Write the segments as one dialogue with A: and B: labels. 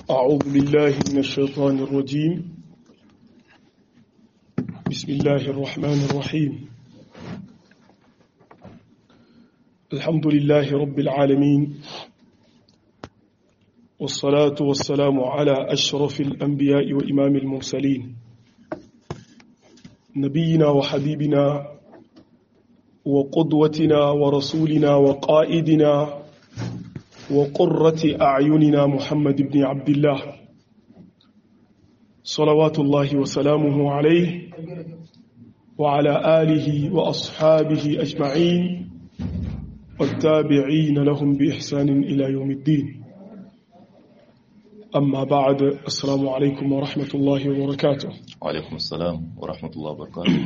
A: أعوذ بالله من الشيطان الرجيم بسم الله الرحمن الرحيم الحمد لله رب العالمين والصلاة والسلام على أشرف الأنبياء وإمام المرسلين نبينا وحبيبنا وقدوتنا ورسولنا وقائدنا وقرة أعيننا محمد بن عبد الله صلوات الله وسلامه عليه وعلى آله وأصحابه أجمعين والتابعين لهم بإحسان إلى يوم الدين أما بعد السلام عليكم ورحمة الله وبركاته
B: وعليكم السلام ورحمة الله وبركاته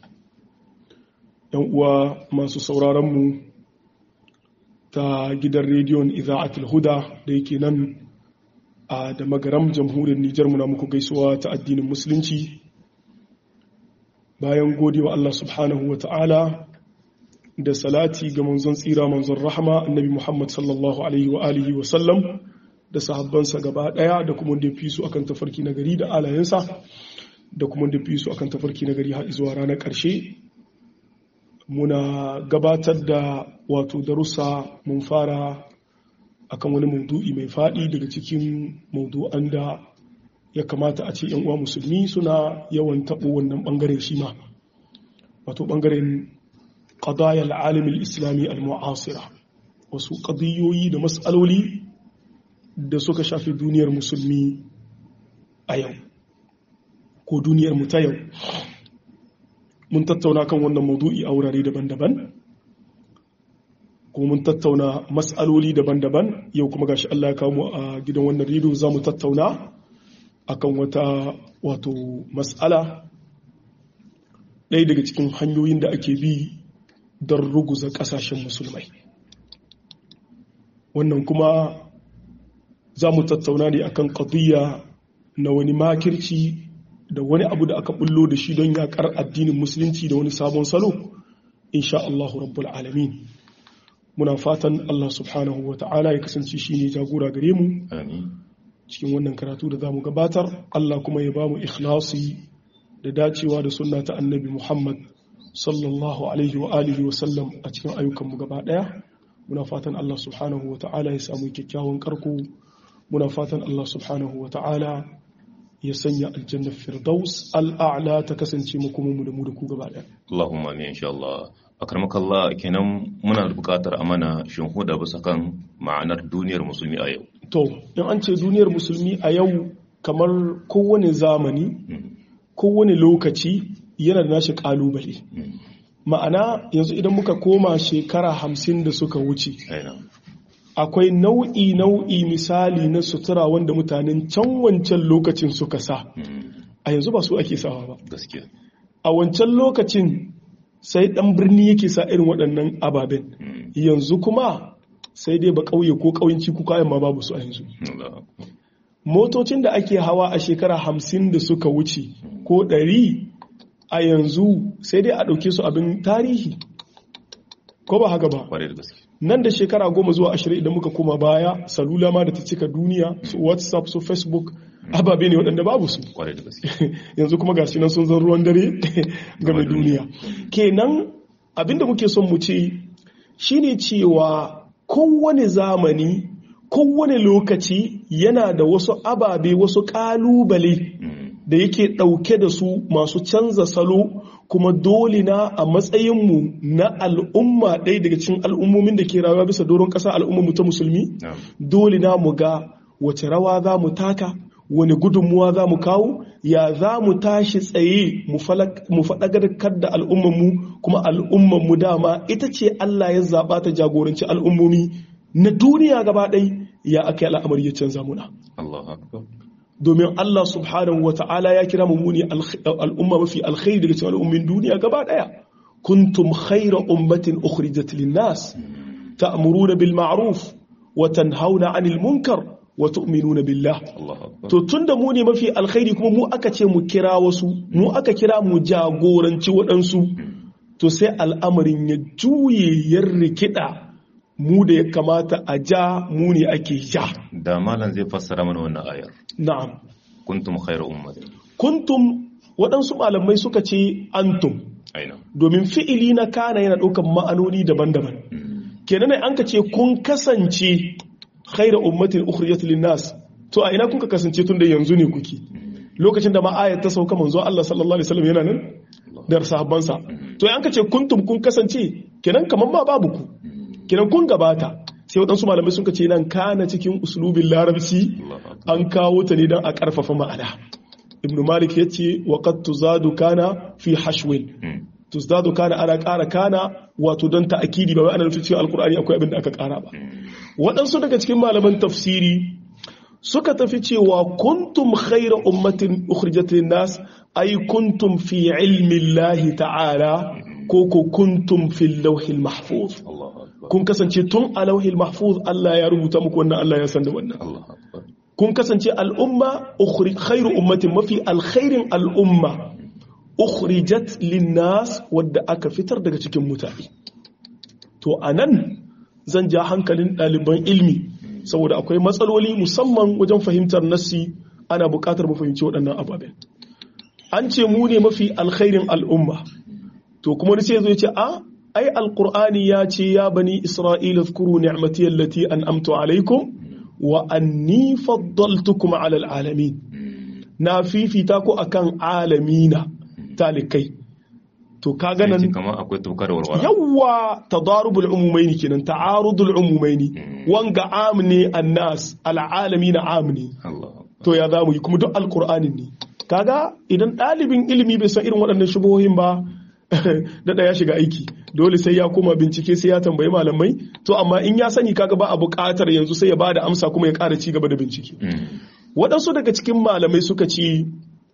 A: uwa masu sauraronmu ta gidan rediyon iza'atul huda da yake nan a da magaram jamhuriyar Nijar muna muku gaisuwa ta addinin musulunci bayan godewa Allah subhanahu wa ta'ala da salati ga manzon tsira manzon rahama annabi Muhammad sallallahu alaihi wa alihi wa sallam da sahabbansa gaba daya da kuma da fi su akan tafarki na gari da alayensa da kuma da fi su akan tafarki na gari har zuwa ranar ƙarshe muna gabatar da wato darussa mun fara akan wani maudu'i mai faɗi daga cikin maudu'an da ya kamata a ce uwa musulmi suna yawan taɓo wannan ɓangaren shi ma wato ɓangaren ƙadayar alimin islami al-mu'asira wasu ƙadiyoyi da matsaloli da suka shafi duniyar musulmi a yau ko duniyar mu ta yau mun tattauna kan wannan maudu'i a wurare daban-daban kuma mun tattauna mas'aloli daban-daban yau kuma gashi Allah ya kawo a gidan wannan rido za mu tattauna akan wata wato mas'ala ɗaya daga cikin hanyoyin da ake bi don ruguza ƙasashen musulmai wannan kuma za mu tattauna ne akan ƙadiyya na wani makirci da wani abu da aka bullo da shi don yakar addinin musulunci da wani sabon salo insha Allah rabbul alamin muna fatan Allah subhanahu wa ta'ala ya kasance shi ne jagora gare mu cikin wannan karatu da zamu gabatar Allah kuma ya bamu ikhlasi da dacewa da sunna ta annabi Muhammad sallallahu alaihi wa alihi wa sallam a cikin ayyukan mu gaba daya muna fatan Allah subhanahu wa ta'ala ya samu kyakkyawan karko muna fatan Allah subhanahu wa ta'ala ya sanya aljannar firdaus al'a'la ta kasance makomanmu da mu da ku gaba ɗaya.
B: Allahumma amin insha Allah. Akarmakallah kenan muna da buƙatar amana shinhuda bisa kan ma'anar duniyar musulmi a yau.
A: To, in an ce duniyar musulmi a yau kamar kowane zamani, kowane lokaci yana da nashi ƙalubale. Ma'ana yanzu idan muka koma shekara hamsin da suka wuce. akwai nau'i nau'i misali na sutura wanda mutanen can wancan lokacin suka sa a yanzu ba su ake sawa ba a wancan lokacin sai dan birni yake sa irin waɗannan ababen yanzu kuma sai dai ba ƙauye ko ƙauyenci ko kayan ma babu su a yanzu motocin da ake hawa a shekara hamsin da suka wuce ko ɗari a yanzu sai dai a ɗauke su abin tarihi ko ba haka ba nan da shekara goma zuwa ashirin idan muka koma baya salula ma da ta cika duniya su whatsapp su facebook ababe ne waɗanda babu su yanzu kuma gashi nan sun zan ruwan dare game duniya kenan abinda muke son mu ce shine cewa kowane zamani kowane lokaci yana da wasu ababe wasu ƙalubale da yake ɗauke da su masu canza salo kuma dole na a matsayinmu na al'umma ɗaya daga cikin al'ummomin da ke rayuwa bisa doron ƙasa al'ummarmu ta musulmi dole na mu ga wace rawa za mu taka wani gudunmuwa za mu kawo ya za mu tashi tsaye mu faɗagarkar da al'ummarmu kuma al'ummarmu dama ita ce Allah ya zaɓa ta jagoranci al'ummomi na duniya gaba ɗai ya aka yi al'amari ya canza muna. domin Allah subhanahu wa ta'ala ya kira mummuni al'umma mafi alkhairi daga cikin al'ummin duniya gaba daya kuntum khaira ummatin ukhrijat lin-nas ta'muruna bil ma'ruf wa tanhauna 'anil munkar wa tu'minuna billah to tunda mu ne mafi alkhairi kuma mu aka ce mu kira wasu mu aka kira mu jagoranci waɗansu to sai al'amarin ya juye ya rikida mu da ya kamata a ja mu ne ake ja
B: da malam zai fassara mana wannan ayar
A: na'am
B: kuntum khayra ummatin
A: kuntum waɗansu malamai suka ce antum
B: aina
A: domin fi'ili na kana yana ɗaukar ma'anoni daban-daban kenan ne an ka ce kun kasance khaira ummatin ukhrijat linnas to a ina kun ka kasance tun da yanzu ne kuke lokacin da ma ayat ta sauka manzo Allah sallallahu alaihi wasallam yana nan da sahabbansa to an ka ce kuntum kun kasance kenan kaman ma babu ku kenan kun gabata sai waɗansu malamai sun ce nan kana cikin uslubin larabci an kawo ta ne don a ƙarfafa ma'ana ibn malik ya ce wa qad tuzadu kana fi hashwin tuzadu kana ana ƙara kana wato don ta'akidi ba wai ana nufin cewa alkur'ani akwai abin da aka ƙara ba waɗansu daga cikin malaman tafsiri suka tafi cewa kuntum khaira ummatin ukhrijat nas ay kuntum fi ilmi Allah ta'ala ko ko kuntum fil lawhil mahfuz kun kasance tun a lauhil mahfuz Allah ya rubuta muku wannan Allah ya san da wannan kun kasance al'umma khairu ummatin mafi alkhairin al'umma ukhrijat linnas wadda aka fitar daga cikin mutane to anan zan ja hankalin ɗaliban ilmi saboda akwai matsaloli musamman wajen fahimtar nassi ana buƙatar mu fahimci waɗannan ababen an ce mu ne mafi alkhairin al'umma to kuma sai zo ya ce a ai alqur'ani ya ce ya bani isra'ila zkuru ni'mati allati an'amtu alaikum wa anni faddaltukum ala alalamin na fifita ku akan alamina talikai to kaga nan
B: kamar akwai tukar warwara
A: yawa tadarubul umumaini kenan ta'arudul umumaini wanga amne annas alalamina amne to ya zamu yi kuma duk alqur'anin ne kaga idan ɗalibin ilimi bai san irin waɗannan shubuhohin ba daɗa ya shiga aiki dole sai ya koma bincike sai ya tambayi malamai to amma in ya sani kaga ba a buƙatar yanzu sai ya ba da amsa kuma ya ƙara ci gaba da bincike waɗansu daga cikin malamai suka ce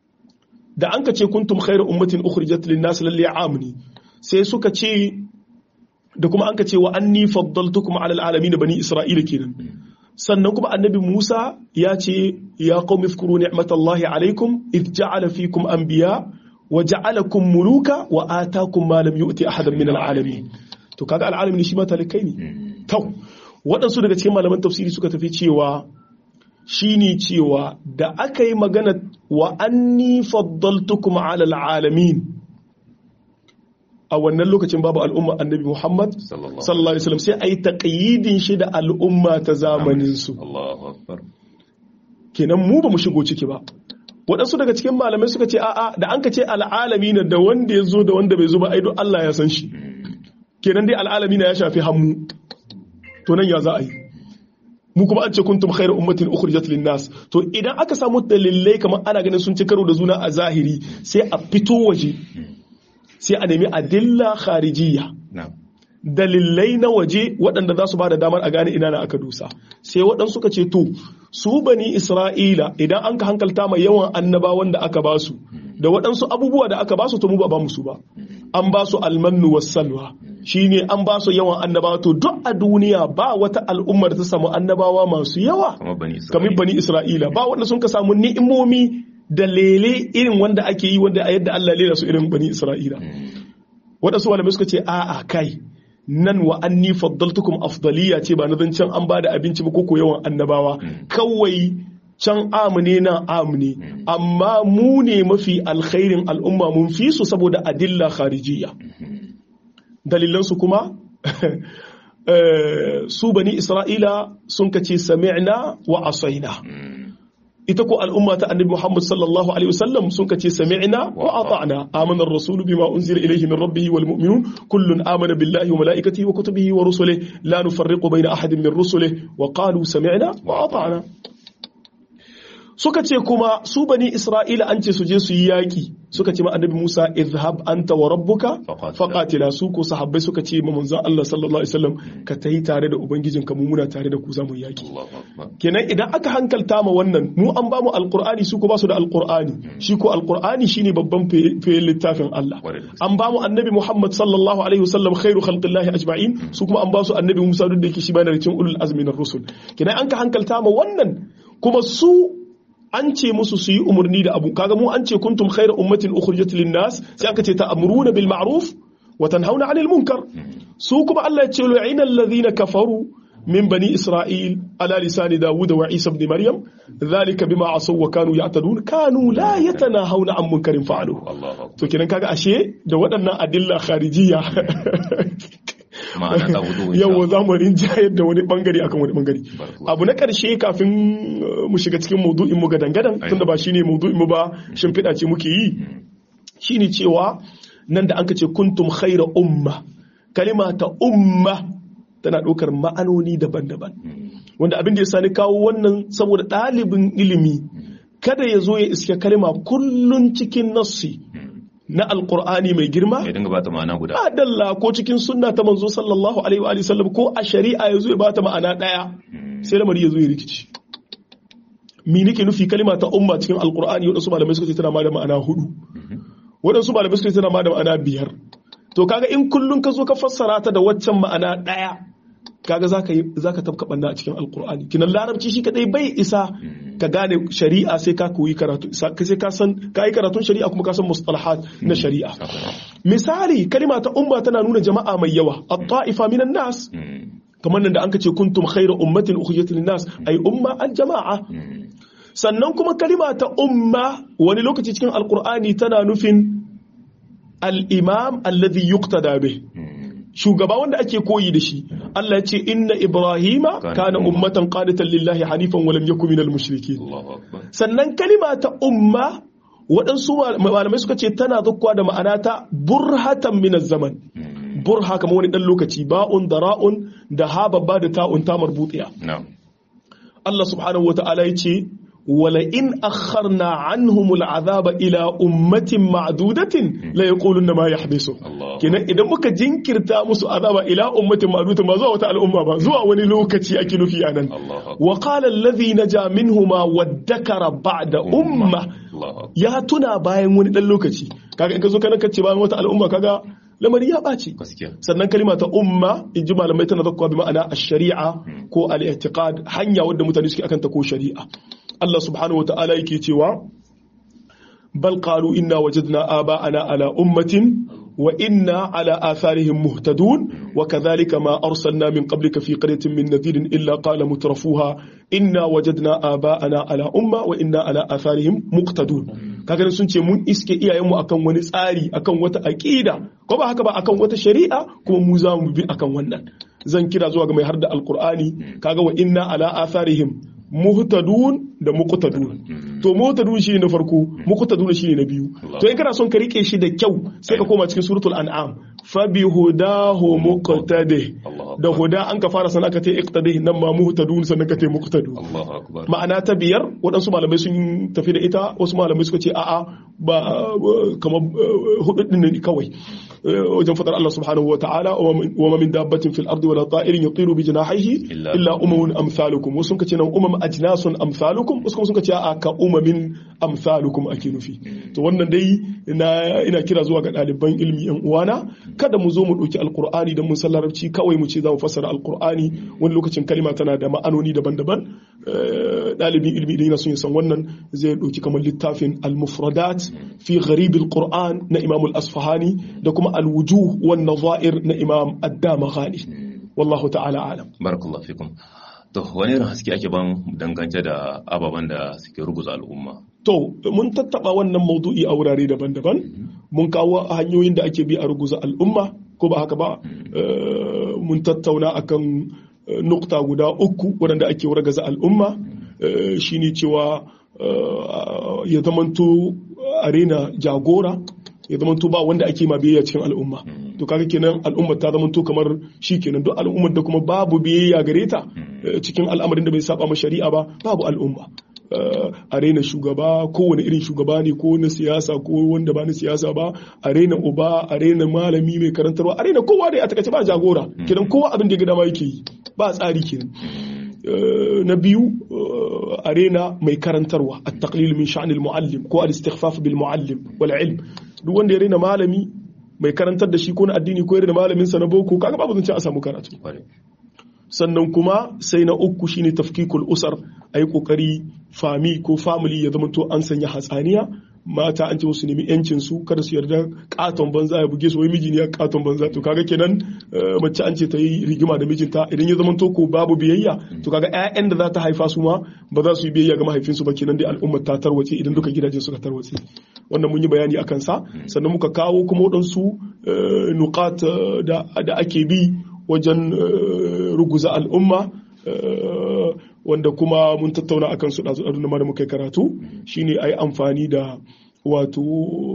A: da an ka ce kuntum khairu ummatin ukhrijat lin nas lalle amni sai suka ce da kuma an ka ce wa anni faddaltukum ala alamin bani isra'ila kenan sannan kuma annabi Musa ya ce ya qaumi fkuru ni'matallahi alaikum id ja'ala fikum anbiya wa ja'alakum muluka wa atakum ma lam yu'ti ahadan min al'alamin to kaga al'alamin shi ma talikai ne to waɗansu daga cikin malaman tafsiri suka tafi cewa shine cewa da aka yi magana wa anni faddaltukum ala al'alamin a wannan lokacin babu al'umma annabi Muhammad sallallahu alaihi wasallam sai ayi taqyidin shi da al'umma ta zamanin su
B: Allahu akbar
A: kenan mu ba mu shigo ciki ba waɗansu daga cikin malamai suka ce a'a da an ka ce al'alami na da wanda ya zo da wanda bai zo ba ai don Allah ya san shi kenan dai al'alami na ya shafi hammu to nan ya za a yi mu kuma an ce kuntum khairu ummatin ukhrijat lin nas to idan aka samu dalilai kamar ana ganin sun ci karo da juna a zahiri sai a fito waje sai a nemi adilla kharijiyya dalilai na waje waɗanda za su ba da damar a gane ina na aka dusa sai waɗansu suka ce to su bani isra'ila idan an ka hankalta mai yawan annabawan da aka ba su da waɗansu abubuwa da aka ba su to mu ba ba musu ba an ba su almannu wassalwa shine an ba su yawan annabawa to duk a duniya ba wata al'ummar ta samu annabawa masu yawa kamar bani isra'ila ba wanda sun ka samu ni'imomi da lele irin wanda ake yi wanda a yadda Allah lera su irin bani isra'ila waɗansu malamai suka ce a'a kai nan wa anni faddaltukum afdaliya ce ba na zancen an ba da abinci ba ko yawan annabawa kawai can amune na amune amma mu ne mafi alkhairin al'umma mun fi su saboda adilla kharijiyya dalilansu kuma su bani isra'ila sun kace sami'na wa asaina ita ko al'umma ta annabi Muhammad sallallahu alaihi wasallam sun kace sami'na wa ata'na amana ar-rasul bima unzila ilayhi min rabbih wal mu'minun kullun amana billahi wa malaikatihi wa kutubihi wa rusulihi la nufarriqu bayna ahadin min rusulihi wa qalu sami'na wa ata'na suka ce kuma su bani Isra'ila an ce su je su yi yaki suka ce ma annabi Musa izhab anta wa rabbuka faqatila su ko sahabbai suka ce ma manzon Allah sallallahu alaihi wasallam ka tayi tare da ubangijinka mu muna tare da ku zamu yaki kenan idan aka hankalta ma wannan mu an ba mu alqur'ani su ko ba su da alqur'ani shi ko alqur'ani shine babban fayin littafin Allah an ba mu annabi Muhammad sallallahu alaihi wasallam khairu khalqillahi ajma'in su kuma an ba su annabi Musa duk da yake shi bayan cikin ulul azmi na rusul kenan an ka hankalta ma wannan kuma su an ce musu su yi umarni da abu kaga mu an ce kuntum khairu ummatin ukhrijat lin nas sai aka ce ta'muruna bil ma'ruf wa tanhauna 'anil munkar su kuma Allah ya ce lu'ina alladhina kafaru min bani isra'il ala lisani dawud wa isa ibn maryam dhalika bima asaw wa kanu ya'tadun kanu la yatanahawna 'an munkarin fa'alu
B: Allahu akbar
A: to kenan kaga ashe da waɗannan adilla kharijiyya
B: ma'ana ta wudu
A: yawa za mu rinjayar da wani bangare akan wani bangare
B: Barakallahu.
A: abu na ƙarshe kafin uh, mu shiga cikin maudu'in mu gadan-gadan
B: Ai.
A: tunda ba shine maudu'in mu ba shimfiɗa ce muke yi shine cewa nan da an ka ce kuntum khaira umma kalima ta umma tana ɗaukar ma'anoni daban-daban wanda abin da ya sani kawo wannan saboda ɗalibin ilimi kada ya zo ya iske kalima kullun cikin nassi na alkur'ani mai girma
B: ya dinga bata ma'ana guda
A: adalla ko cikin sunna ta manzo sallallahu alaihi wa alihi sallam ko a shari'a yazo ya bata ma'ana daya sai lamari yazo ya rikici me nake nufi kalima ta umma cikin alqur'ani wadansu malamai suka ce tana ma da ma'ana hudu wadansu malamai suka ce tana ma da ma'ana biyar to kaga in kullun ka zo ka fassara ta da waccan ma'ana daya kaga zaka yi zaka tabka banna a cikin alqur'ani kinan larabci shi kadai bai isa ka gane shari'a sai ka koyi karatu sai ka san ka yi karatun shari'a kuma ka san mustalahat na shari'a misali kalima ta umma tana nuna jama'a mai yawa at-ta'ifa minan nas kamar nan da an kace kuntum khayra ummatin ukhrijat lin-nas ay umma al-jama'a sannan kuma kalima ta umma wani lokaci cikin alqur'ani tana nufin al-imam alladhi yuqtada bih shugaba wanda ake koyi da shi Allah ya ce inna ibrahima kana ummatan qanitan lillahi hanifan wa lam yakun minal mushrikeen
B: Allahu akbar
A: sannan kalima ta umma waɗansu malamai suka ce tana zukwa da ma'ana ta burhatan min zaman burha kamar wani ɗan lokaci ba'un da ra'un da ha babba da ta'un ta marbutiya
B: na'am
A: Allah subhanahu wa ta'ala ya ce wala in akharna anhum al'azaba ila ummatin ma'dudatin la yaquluna ma yahbisu
B: Allah
A: kenan idan muka jinkirta musu azaba ila ummatin ma'dudatin ba zuwa wata al'umma ba zuwa wani lokaci ake nufi anan
B: Allahu akbar
A: wa qala alladhi naja minhuma waddakara ba'da umma
B: Allahu akbar
A: ya tuna bayan wani dan lokaci kaga in ka zo kana kace bayan wata al'umma kaga lamari ya ɓaci
B: gaskiya
A: sannan kalima ta umma in ji malamai tana zakkuwa bi ma'ana ash-shari'a ko al-i'tiqad hanya wadda mutane suke akanta ko shari'a Allah subhanahu wa ta'ala yake cewa bal qalu inna wajadna aba'ana ala ummatin wa inna ala atharihim muhtadun wa kadhalika ma arsalna min qablika fi qaryatin min nadhirin illa qala mutrafuha inna wajadna aba'ana ala umma wa inna ala atharihim muqtadun kaga sun ce mun iske iyayenmu akan wani tsari akan wata aqida ko ba haka ba akan wata shari'a kuma mu za mu bi akan wannan zan kira zuwa ga mai har da alqur'ani kaga wa inna ala atharihim muhtadun da muqtadun to muhtadun shine na farko muqtadun shine na biyu to in kana son ka rike shi da kyau sai ka koma cikin suratul an'am fa bi hudahu muqtadi da huda an ka fara sana ka ta iqtadi nan ma muhtadun sannan ka ta muqtadun
B: Allahu akbar
A: ma'ana ta biyar waɗansu malamai sun tafi da ita wasu malamai suka ce a'a ba kamar hudu din ne kawai wajen fadar Allah subhanahu wa ta'ala wa ma min dabbatin fil ardi wala ta'irin yatiru bi janahihi
B: Illa-
A: illa umamun amsalukum wasu suka ce nan umam ajnasun amsalukum wasu kuma suka ce a'a ka umamin amsalukum ake nufi to wannan dai ina ina kira zuwa ga ɗaliban ilmi yan uwana kada mu zo mu ɗauki alqur'ani da mun san larabci kawai mu ce za mu fassara alqur'ani wani lokacin kalima tana da ma'anoni daban-daban Eh, ɗalibin ilmi idan yana son ya san wannan zai ɗauki kamar littafin al-mufradat fi gharib al-qur'an na imam al-asfahani da kuma al-wujuh wan nazair na imam ad-damaghani wallahu ta'ala alam
B: barakallahu fikum to wani irin haske ake ban dangance da ababen da suke ruguza al'umma
A: To, mun tattaba wannan maudu'i a wurare daban-daban, mun kawo hanyoyin da ake bi a ruguza al'umma, ko ba haka ba, Eh, mun tattauna akan eh, nukta guda uku waɗanda ake wargaza al'umma, Eh, shine cewa eh, ya zamanto arena jagora, ya zamanto ba wanda ake ma biyayya cikin al'umma. To kaga kenan al'ummar ta zamanto kamar shi kenan duk al'ummar da kuma babu biyayya gare ta eh, cikin al'amarin da bai saba ma shari'a ba, babu al'umma. a raina shugaba kowane irin shugaba ne ko na siyasa ko wanda ba na siyasa ba a raina uba a raina malami mai karantarwa a raina kowa da a takaice ba jagora kenan kowa abin da ya ga dama yake yi ba tsari kenan Eh, na biyu eh, a raina mai karantarwa a taqlil min sha'anil muallim ko al-istighfaf bil muallim wal ilm duk wanda ya raina malami mai karantar da shi ko na addini ko ya raina malamin sa na boko kaga babu zance a samu karatu
B: Kwarai.
A: sannan kuma sai na uku shine tafkikul usar a yi kokari fami ko family ya zama to an sanya hatsaniya mata an ce musu nemi yancin su kada su yarda katon banza ya buge su wai miji ne ya katon banza to kaga kenan mace an ce ta yi rigima da mijinta idan ya zama ko babu biyayya to kaga ƴaƴan da za ta haifa su ma ba za su yi biyayya ga mahaifinsu ba kenan dai al'ummar ta tarwace idan duka gidaje suka tarwace wannan mun yi bayani akan sa sannan muka kawo kuma waɗansu nukat da ake bi wajen ruguza al'umma wanda kuma mun tattauna akan su ɗazu ɗazu da muka yi karatu shine a yi amfani da wato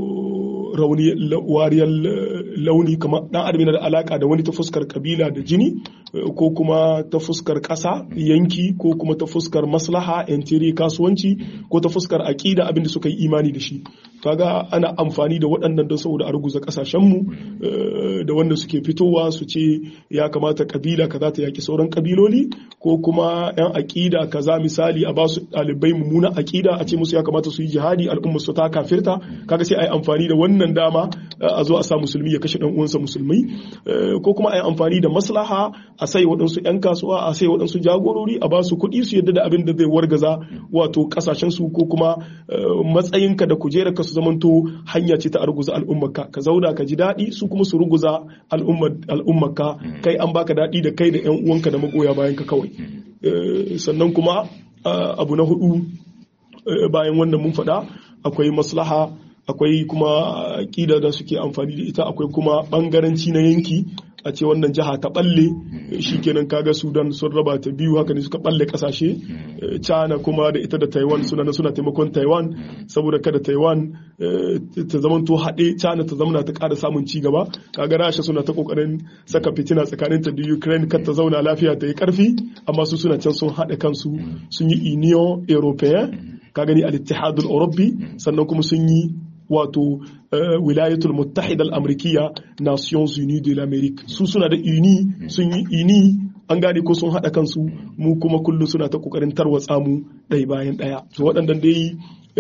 A: wariyar launi kamar ɗan adam yana da alaka da wani ta fuskar kabila da jini ko kuma ta fuskar ƙasa yanki ko kuma ta fuskar maslaha yantiri kasuwanci ko ta fuskar aƙida abin da suka yi imani da shi kaga ana amfani da waɗannan don saboda a ruguza ƙasashenmu da wanda suke fitowa su ce ya kamata kabila kaza ta yaki sauran kabiloli ko kuma yan aƙida kaza misali a basu ɗalibai mummunan aƙida a ce musu ya kamata su yi jihadi al'umma su ta kafirta kaga sai a yi amfani da wannan dama a zo a sa musulmi ya kashe ɗan uwansa musulmai ko kuma a yi amfani da maslaha a sai waɗansu 'yan kasuwa a sai waɗansu jagorori a ba su kuɗi su yadda da abin da zai wargaza wato ƙasashen su ko kuma matsayinka da kujerarka su zamanto hanya ce ta arguza al'ummarka ka zauna ka ji daɗi su kuma su ruguza al'ummarka kai an baka daɗi da kai da 'yan uwanka da magoya bayan ka kawai sannan kuma abu na hudu bayan wannan mun faɗa akwai maslaha akwai kuma ƙida da suke amfani da ita akwai kuma ɓangaranci na yanki a ce wannan jiha ta balle shikenan kaga sudan sun raba ta biyu haka ne suka balle kasashe china kuma da ita da taiwan suna suna taimakon taiwan saboda kada taiwan ta zamanto haɗe china ta zamana ta ƙara samun ci gaba kaga rasha suna ta kokarin saka fitina tsakanin ta da ukraine kar ta zauna lafiya ta yi karfi amma su suna can sun haɗe kansu sun yi union european ka gani al-ittihadul europe sannan kuma sun yi wato wilayatul muttahida al-amrikiya nations unies de l'amérique su suna da uni sun yi uni an gane ko sun haɗa kansu mu kuma kullum suna ta kokarin tarwatsa mu ɗaya bayan ɗaya to waɗannan dai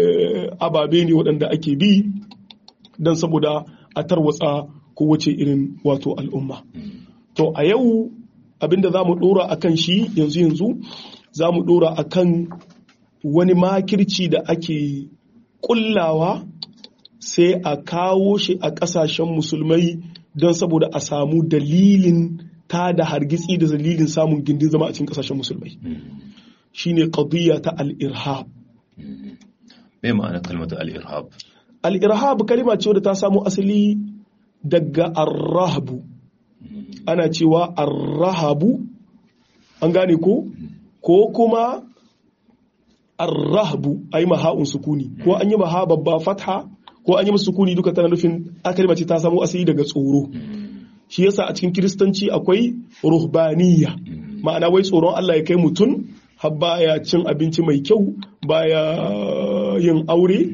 A: ababe ne waɗanda ake bi don saboda a tarwatsa kowace irin wato al'umma to a yau abinda za mu ɗora a kan shi yanzu yanzu za mu ɗora a kan wani makirci da ake ƙullawa sai a kawo shi a ƙasashen musulmai don saboda a samu dalilin ta da hargitsi da dalilin samun gindin zama a cikin ƙasashen musulmai shine qadiyya ta al-irhab
B: me ma'ana kalmar al-irhab
A: al-irhab kalma ce wadda ta samu asali daga ar-rahbu ana cewa ar-rahabu an gane ko ko kuma ar-rahbu ayi maha'un sukuni ko an yi maha babba fatha ko an yi musu sukuni duka tana nufin akalma ce ta samo asali daga tsoro shi yasa a cikin kiristanci akwai ruhbaniya ma'ana wai tsoron Allah ya kai mutum har baya cin abinci mai kyau baya yin aure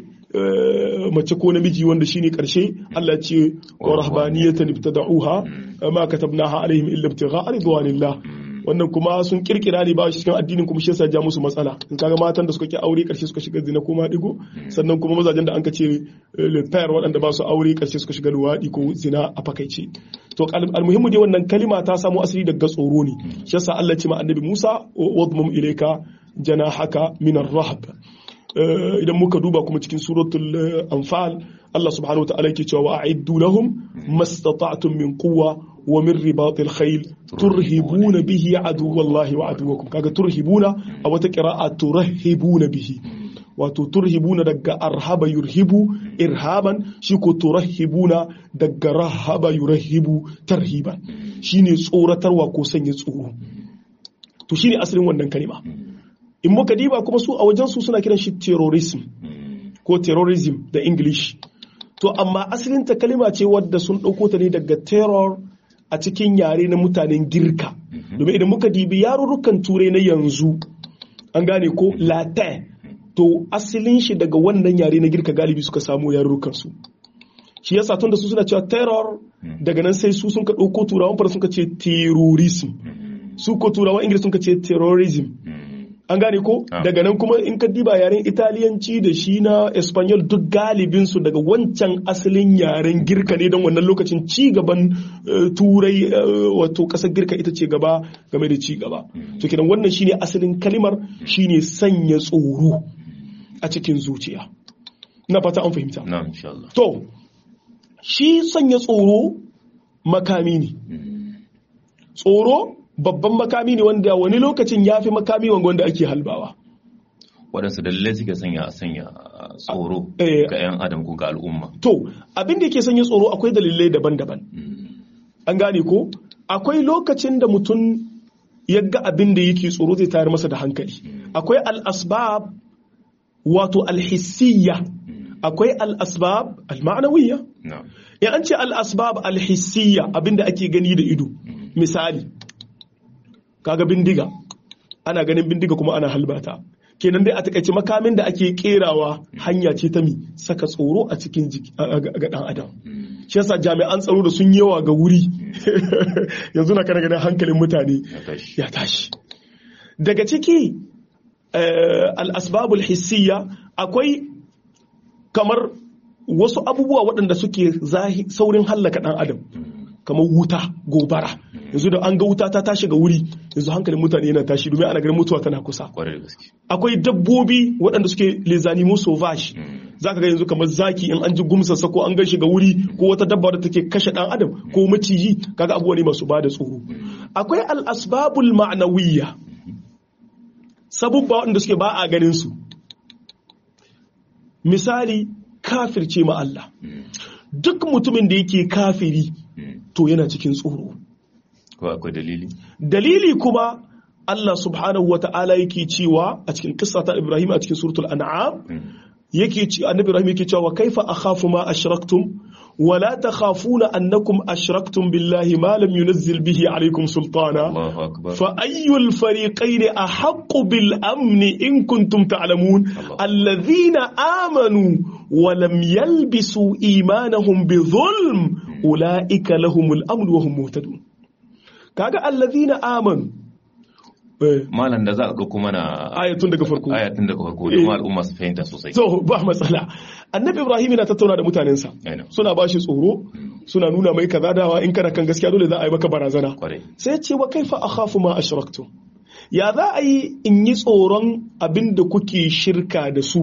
A: mace ko namiji wanda shine karshe Allah ce wa rahbaniyatan ibtada'uha ma katabnaha alaihim illa ibtigha'a ridwanillah wannan kuma sun kirkira ne ba shi cikin addinin kuma shi yasa ja musu matsala in kaga matan da suka ki aure karshe suka shiga zina kuma digo sannan kuma mazajen da an ce le pair waɗanda ba su aure karshe suka shiga luwaɗi ko zina a fakaice to almuhimmu dai wannan kalima ta samu asali daga tsoro ne shi yasa Allah ce ma annabi Musa wadmum ilayka janahaka min ar-rahb idan muka duba kuma cikin suratul anfal Allah subhanahu wa ta'ala yake cewa a'iddu lahum mastata'tum min quwwa wa min ribatil khayl turhibuna bihi aduwallahi wa aduwakum kaga turhibuna a wata qira'a turhibuna bihi wato turhibuna daga arhaba yurhibu irhaban shi ko turhibuna daga rahaba yurhibu tarhiban shine tsoratarwa ko sanya tsoro to shine asalin wannan kalima in muka diba kuma su a wajen su suna kiran shi terrorism ko terrorism da english to amma asalin ta kalima ce wadda sun ɗauko ta ne daga terror a cikin yare na mutanen girka domin idan muka dibi yarurrukan turai na yanzu an gane ko latin to asalin shi daga wannan yare na girka galibi suka samu yarurrukan su shi yasa tun da su suna cewa terror daga nan sai su sun ka ɗauko turawan fara sun ka ce terrorism su ko turawan ingilishi sun ka ce terrorism an gane ko daga nan kuma in ka diba yaren italiyanci da shi na espanyol duk galibin su daga wancan asalin yaren girka ne don wannan lokacin ci gaban turai wato kasar girka ita ce gaba game da ci gaba to kenan wannan shine asalin kalimar shine sanya tsoro a cikin zuciya na fata an fahimta
B: na'am insha Allah
A: to shi sanya tsoro makami ne tsoro babban makami ne wanda wani lokacin ya fi makami wanda ake halbawa
B: waɗansu dalilai suke sanya sanya tsoro
A: Eh.
B: ga 'yan adam ko ga al'umma
A: to abin da yake sanya tsoro akwai dalilai daban-daban an gane ko akwai lokacin da mutum ya ga abin da yake tsoro zai tayar masa da hankali akwai al'asbab wato alhissiyya akwai al'asbab al-ma'anawiyya
B: na'am
A: in an ce al'asbab alhissiyya abin da ake gani da ido misali kaga bindiga ana ganin bindiga kuma ana halbata kenan dai a takaice makamin da ake kerawa hanya ce ta mi saka tsoro a cikin jiki- a- a- ga dan adam shi yasa jami'an tsaro da sun yawa ga wuri yanzu na kana ganin hankalin mutane
B: ya tashi
A: ya tashi daga ciki eh, al'asbabul hissiyya akwai kamar wasu abubuwa waɗanda suke zahi- saurin hallaka ɗan adam kamar wuta gobara yanzu da an ga wuta ta tashi ga wuri yanzu hankalin mutane yana tashi domin ana ganin mutuwa tana kusa
B: kwarai da gaske
A: akwai dabbobi waɗanda suke les animaux sauvages za ka ga yanzu kamar zaki in an ji gumsarsa ko an gan shi ga wuri ko wata dabba da take kashe ɗan adam ko maciji kaga abubuwa ne masu bada tsoro akwai al'asbabul ma'anawiyya sabubba waɗanda suke ba a ganin su misali kafirce ma Allah duk mutumin da yake kafiri to yana cikin tsoro
B: ko akwai dalili
A: dalili kuma Allah subhanahu wa ta'ala yake cewa a cikin kissa ta Ibrahim a cikin suratul an'am yake ce annabi Ibrahim yake cewa kaifa akhafu ma ashraktum wa la takhafuna annakum ashraktum billahi ma lam yunzil bihi alaykum sultana
B: Allahu akbar
A: fa ayyul fariqayn ahaqqu bil amni in kuntum ta'lamun alladhina amanu wa lam yalbisu imanahum bi dhulm ulaika lahumul amn wa hum muhtadun kaga alladhina amanu eh,
B: malam da za a ga kuma na
A: ayatun daga farko
B: ayatun daga farko da kuma al'umma su fahimta sosai
A: so ba matsala annabi ibrahim yana tattauna da mutanensa
B: Aina.
A: suna ba shi tsoro suna nuna mai kaza dawa in kana kan gaskiya dole za a yi maka barazana
B: kwarai
A: sai ce wa kaifa akhafu ma ashraktum ya za a yi in yi tsoron abin da kuke shirka da su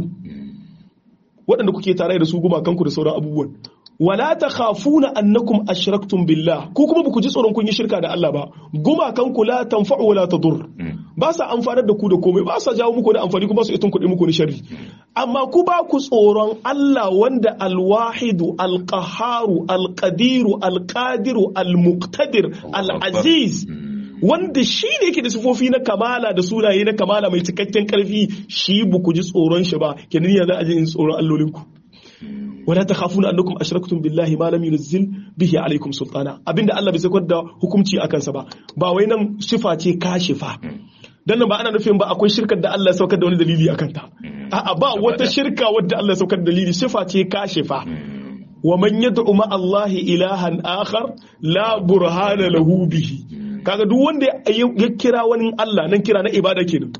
A: waɗanda kuke tare da su gumakanku da sauran abubuwan wala ta khafuna annakum ashraktum billah ko kuma ba ku ji tsoron kun yi shirka da Allah ba gumakanku la tanfa'u wala tadur ba sa amfanar da ku da komai ba sa jawo muku da amfani kuma su itun kuɗi muku ni sharri amma ku ba ku tsoron Allah wanda alwahidu alqaharu alqadiru alqadiru almuqtadir alaziz wanda shi ne yake da sifofi na kamala da sunaye na kamala mai cikakken karfi shi ba ku ji tsoron shi ba kenan ya za a ji in tsoron allolinku wala takhafuna annakum ashraktum billahi ma lam yunzil bihi alaikum sultana abinda Allah bai sakar da hukunci akan sa ba ba wai nan sifa ce kashifa dan nan ba ana nufin ba akwai shirkar da Allah ya saukar da wani dalili akan ta a'a ba wata shirka wadda Allah ya saukar da dalili sifa ce kashifa wa man yad'u ma Allah ilahan akhar la burhana lahu bihi kaga duk wanda ya kira wani Allah nan kira na ibada kenan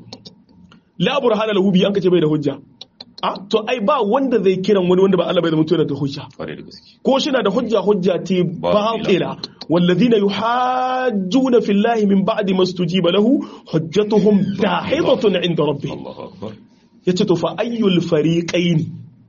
A: la burhana lahu bihi an kace bai da hujja a to ai ba wanda zai kiran wani wanda ba Allah bai da mutuwa da hujja
B: kwarai da gaske
A: ko shi na da hujja hujja ce batila والذين يحاجون في الله من بعد ما استجيب له حجتهم داحضة عند ربهم
B: Allahu akbar
A: yace to fa ayyul fariqain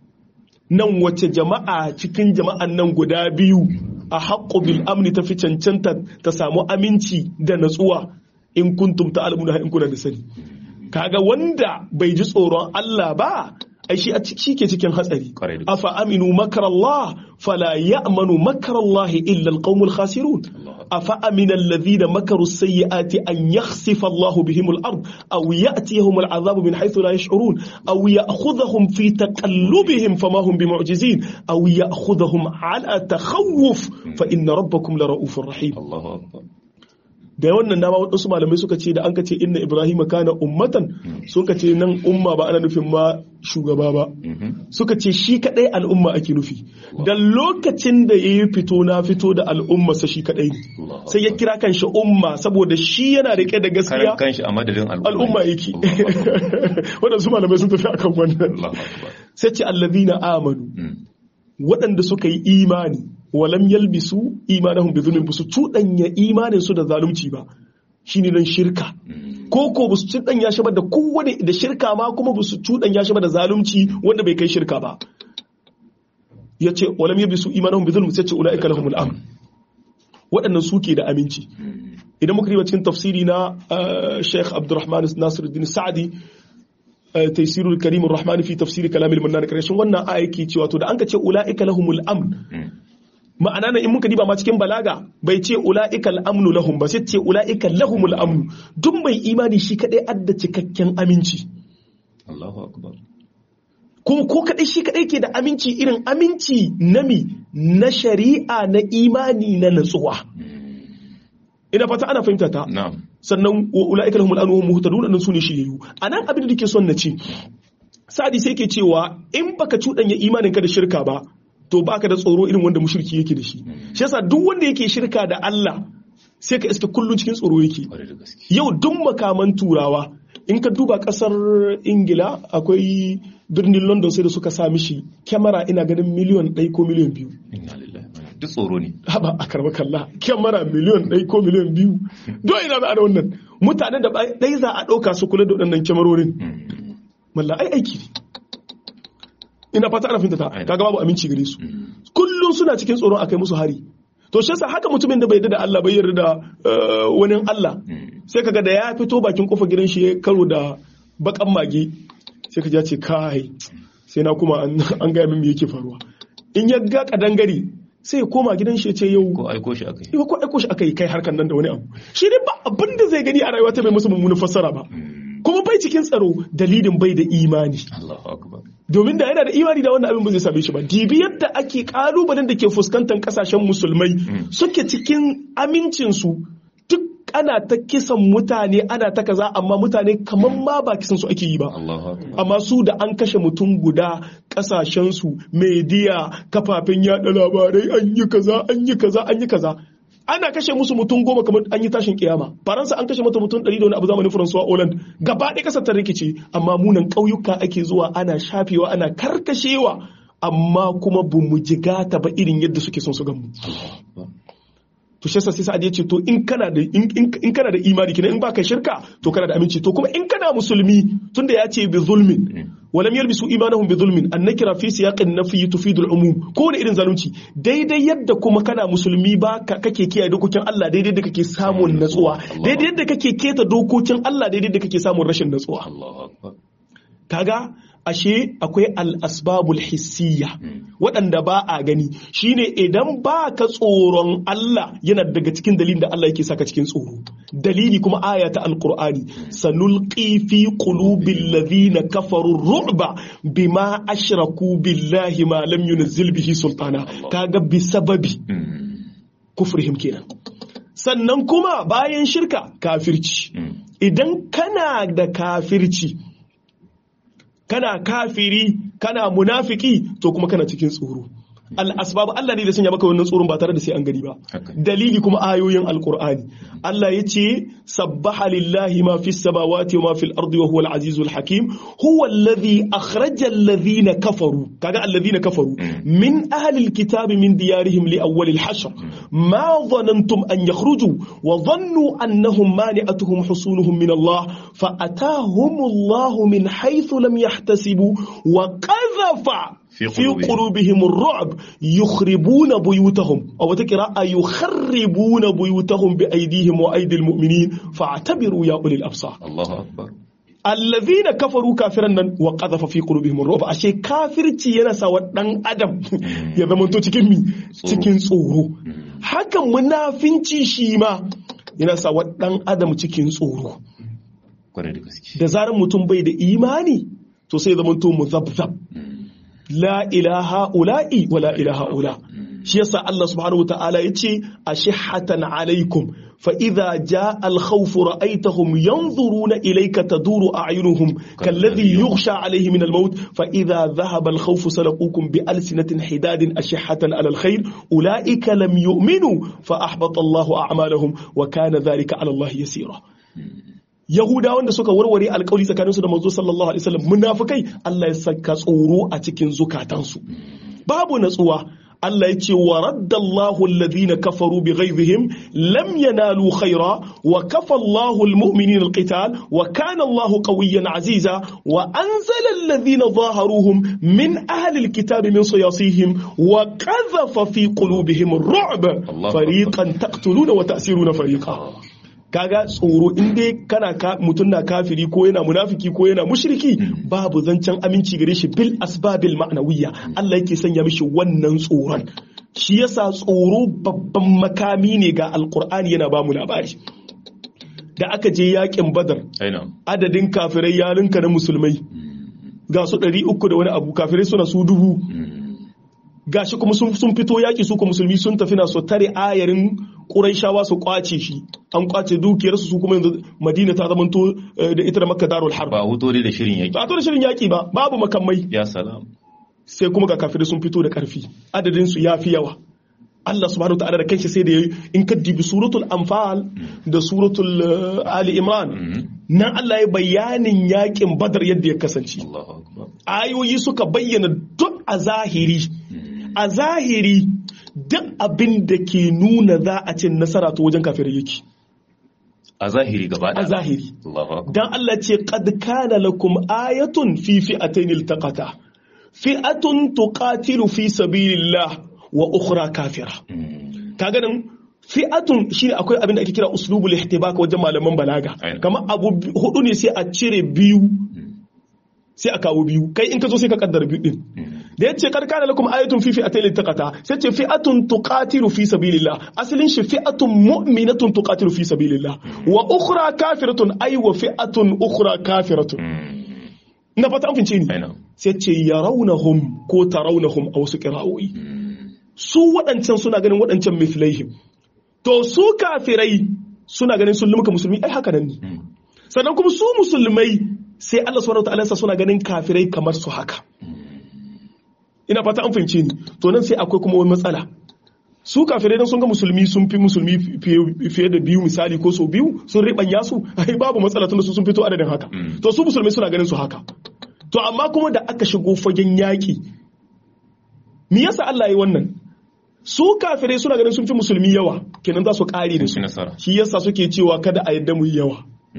A: nan wace jama'a cikin jama'an nan guda biyu a haqqu bil amni ta fi cancanta ta samu aminci da natsuwa in kuntum ta'lamuna in kuna da sani kaga wanda bai ji tsoron Allah ba ai shi a shi ke cikin hatsari
B: Kwarai da gaske.
A: afa aminu makar Allah fala ya'manu makar Allah illa alqaumul khasirun afa amina alladhina makaru sayyiati an yakhsifa Allah bihim al-ard aw ya'tiyahum al-'adhabu min haythu la yash'urun aw ya'khudhahum fi taqallubihim fama hum bimu'jizin aw ya'khudhahum 'ala takhawuf fa inna rabbakum la ra'ufur rahim
B: Allahu akbar
A: da wannan dama waɗansu malamai suka ce da an ka ce inna ibrahim kana ummatan sun ka ce nan umma ba ana nufin ma shugaba ba suka ce shi kadai al'umma ake nufi da lokacin da ya yi fito na fito da al'umma sa shi kadai ne
B: Allahu
A: sai ya kira kan shi umma saboda shi yana rike da gaskiya
B: karan kanshi a madadin al'umma
A: al'umma yake
B: Allahu akbar.
A: waɗansu malamai sun tafi akan wannan
B: Allahu akbar
A: sai ce allazina amanu
B: Mm.
A: waɗanda suka yi imani walam yalbisu imanahum bi zulmin busu cuɗanya imanin su da zalunci ba shine nan shirka ko ko busu cuɗanya shi ba da kowane da shirka ma kuma busu cuɗanya shi ba da zalunci wanda bai kai shirka ba yace walam yabisu imanahum bi zulm sai ce ulaika lahumul amn waɗannan suke da aminci idan muka riba cikin tafsiri na Sheikh Abdulrahman Nasiruddin Sa'di Taysirul Karim Ar-Rahman fi tafsiri kalamil mannan karshen wannan aya yake cewa to da an ka ce ulaika lahumul amn ma'ana na in muka diba ma cikin balaga bai ce ula'ika al'amnu lahum ba sai ce ula'ika lahumul amnu duk mai imani shi kadai adda cikakken aminci
B: Allahu akbar
A: kuma ko kadai shi kadai ke da aminci irin aminci nami na shari'a na imani na natsuwa ina fata ana fahimta ta
B: na'am
A: sannan wa ula'ika lahumul amnu hum muhtadun nan sune shiryayyu anan abin da nake son na ce sadi sai ke cewa in baka cuɗanya imaninka da shirka ba to baka da tsoro irin wanda mushriki yake da shi shi yasa duk wanda yake shirka da Allah sai ka iske kullun cikin tsoro yake
B: kwarai da gaske
A: yau duk makaman turawa in ka duba kasar ingila akwai birnin london sai da suka sa mishi kyamara ina ganin miliyon ɗaya ko miliyon biyu
B: inna lillahi wa inna- duk tsoro ne
A: haba a karba kalla kyamara miliyon ɗaya ko miliyon biyu don ina za a da wannan mutanen da ɗai za a ɗauka su kula da waɗannan kyamarorin malla ai aiki ne ina fata ana finta ta kaga babu aminci gare su kullum suna cikin tsoron akai musu hari to shi yasa haka mutumin da bai yarda da Allah bai yarda da eh, wani Allah sai kaga da ya fito bakin kofar gidan shi ya karo da bakan mage sai ka ji ya ce kai sai na kuma an an ga min me yake faruwa in ya ga kadangare sai ya koma gidan shi ya ce yau
B: ko aiko shi akai
A: Iwa ko aiko shi aka yi kai harkan nan da wani abu shi ne ba abin da zai gani a rayuwa ta bai masa mummunan fassara ba kuma bai cikin tsaro dalilin bai da imani
B: Allahu akbar
A: domin da yana da imani da wannan abin ba zai same shi ba dibi yadda ake kalubalen da ke fuskantar kasashen musulmai suke cikin amincinsu duk ana ta kisan mutane ana ta kaza amma mutane kamar ma ba kisan su ake yi ba
B: Allahu akbar
A: amma su da an kashe mutum guda kasashensu media kafafen yada labarai an yi kaza an yi kaza an yi kaza ana kashe musu mutum goma kamar an yi tashin kiyama faransa an kashe mata mutum ɗari da wani abu zamanin faransuwa Holland gaba ɗaya ƙasar ta rikice amma munan ƙauyuka ake zuwa ana shafewa ana karkashewa amma kuma bu mu jigata ba irin yadda suke son su gamu to shi yasa sai sa'ad ya ce to in kana da in, in, in kana da imani kenan in baka shirka to kana da aminci to kuma in kana musulmi tunda ya ce bi zulmin walam yalbisu imanahum bi zulmin annakira fi siyaqin nafi tufidu al-umum ko da irin zalunci daidai yadda kuma kana musulmi ba ka- kake kiyaye dokokin Allah daidai da kake samun natsuwa daidai yadda kake keta dokokin Allah daidai da kake samun rashin natsuwa
B: Allahu akbar
A: kaga ashe akwai al'asbabul hissiya waɗanda ba a gani shine idan ba ka tsoron Allah yana daga cikin dalilin da Allah yake saka cikin tsoro dalili kuma aya ta alqur'ani sanulqi fi qulubil ladhina kafaru ru'ba bima ashraku billahi ma lam yunzil bihi sultana kaga bi sababi kufrihim kenan sannan kuma bayan shirka kafirci idan kana da kafirci kana kafiri kana munafiki to kuma kana cikin tsoro al'asbab Allah ne da sanya maka wannan tsoron ba tare da sai an gani ba
B: Haka.
A: dalili kuma ayoyin alqur'ani Allah ya ce sabbaha lillahi ma fis samawati wa ma fil ardi wa huwal azizul hakim huwa alladhi akhraja alladhina kafaru kaga alladhina kafaru min ahli alkitabi min diyarihim li awwal alhashr ma dhanantum an yakhruju wa dhannu annahum mani'atuhum husunuhum min Allah fa atahum Allah min haythu lam yahtasibu wa qadhafa
B: في
A: في
B: قلوبهم.
A: قلوبهم الرعب يخربون بيوتهم أو تكرا يخربون بيوتهم بأيديهم وأيدي المؤمنين فاعتبروا يا أولي الأبصار
B: Allahu akbar
A: الذين كفروا كافرا nan wa qadhafa fi qulubihim ar-ru'b ashe kafirci yana sa wa dan adam ya zama to cikin mi cikin tsoro hakan munafinci shi ma yana sa wa dan adam cikin tsoro
B: kwarai da gaske
A: da zarar mutum bai da imani to sai zama to muzabzab la ilaha ula'i wa la ilaha ula shi yasa Allah subhanahu wa ta'ala yace ashihatan alaikum fa idza jaa al khawf ra'aytahum yanzuruna ilayka taduru a'yunuhum kalladhi yughsha alayhi min al maut fa idza dhahaba al khawf salaqukum bi alsinatin hidadin ashihatan ala al khair ulaika lam yu'minu fa ahbata Allah a'malahum wa kana dhalika ala Allah yasira Yahudawan da suka warware alkawari tsakaninsu da manzo sallallahu alaihi wasallam munafikai Allah ya saka tsoro a cikin zukatansu babu natsuwa Allah ya ce wa raddallahu alladhina kafaru bighaizihim lam yanalu khaira wa kafa Allahu almu'minina alqital wa kana Allahu qawiyyan aziza wa anzala alladhina zaharuhum min ahli alkitabi min siyasihim wa qadhafa fi qulubihim ar-ru'b
B: Allahu
A: fariqan taqtuluna wa ta'siruna fariqa kaga tsoro in dai kana ka mutum na kafiri ko yana munafiki ko yana mushriki babu zancen aminci gare shi bil asbabil ma'nawiyya Allah yake sanya mishi wannan tsoron shi yasa tsoro babban makami ne ga alqur'ani yana ba mu labari da aka je yakin badar
B: aina
A: adadin kafirai ya linka na musulmai ga su 300 da wani abu kafirai suna su dubu gashi kuma sun sun fito yaki su ko musulmi sun tafi na so tare ayarin Qurayshawa su kwace shi an kwace dukiyar su su kuma yanzu Madina ta zamanto eh, da ita da Makka darul harb
B: ba huto dai da shirin yaki
A: ba to da shirin yaki ba babu makamai
B: ya salam
A: sai kuma ga kafirai sun fito da karfi adadin su yafi yawa Allah subhanahu ta'ala da kanshi sai da yayi in ka dibi suratul anfal da suratul eh, ali imran nan Allah ya bayanin yakin badar yadda ya kasance
B: Allahu akbar
A: ayoyi suka bayyana duk a zahiri a zahiri duk abin da ke nuna za a cin nasara to wajen kafirai yake
B: a zahiri gaba
A: a
B: ɗaya
A: zahiri
B: Allahu akbar
A: dan Allah ce qad kana lakum ayatun fi fi'atayn iltaqata fi'atun tuqatilu fi sabilillah wa ukhra kafira kaga nan fi'atun shine akwai abin da ake kira uslubul ihtibak wajen malaman balaga
B: Aina.
A: kamar abu bi- hudu ne sai a cire biyu sai a kawo biyu kai in ka zo sai ka kaddara biyu din da yace kar kana lakum ayatun fi fi'atayn iltaqata sai ce fi'atun tuqatilu fi sabilillah asalin shi fi'atun mu'minatun tuqatilu fi sabilillah wa ukhra kafiratun ay wa fi'atun ukhra kafiratun na fata an fince ni
B: aina
A: sai ce yarawnahum ko tarawnahum a wasu qira'o'i su waɗancan suna ganin waɗancan mithlaihim to su kafirai suna ganin sun lumka musulmi ai haka nan ne sannan kuma su musulmai sai Allah subhanahu wataala sa suna ganin kafirai kamar su haka ina fata an fahimce ni to nan sai akwai kuma wani matsala su kafirai dan sun ga musulmi sun fi musulmi fiye- fiye da biyu misali ko so biyu sun ribanya su ai babu matsala tunda su sun fito adadin haka to su musulmai suna ganin su haka to amma kuma da aka shigo fagen yaki me yasa Allah ya yi wannan su kafirai suna ganin sun fi musulmi yawa kenan za su kare da
B: Sun
A: su
B: fi nasara.
A: shi yasa suke cewa kada a yadda mu yi yawa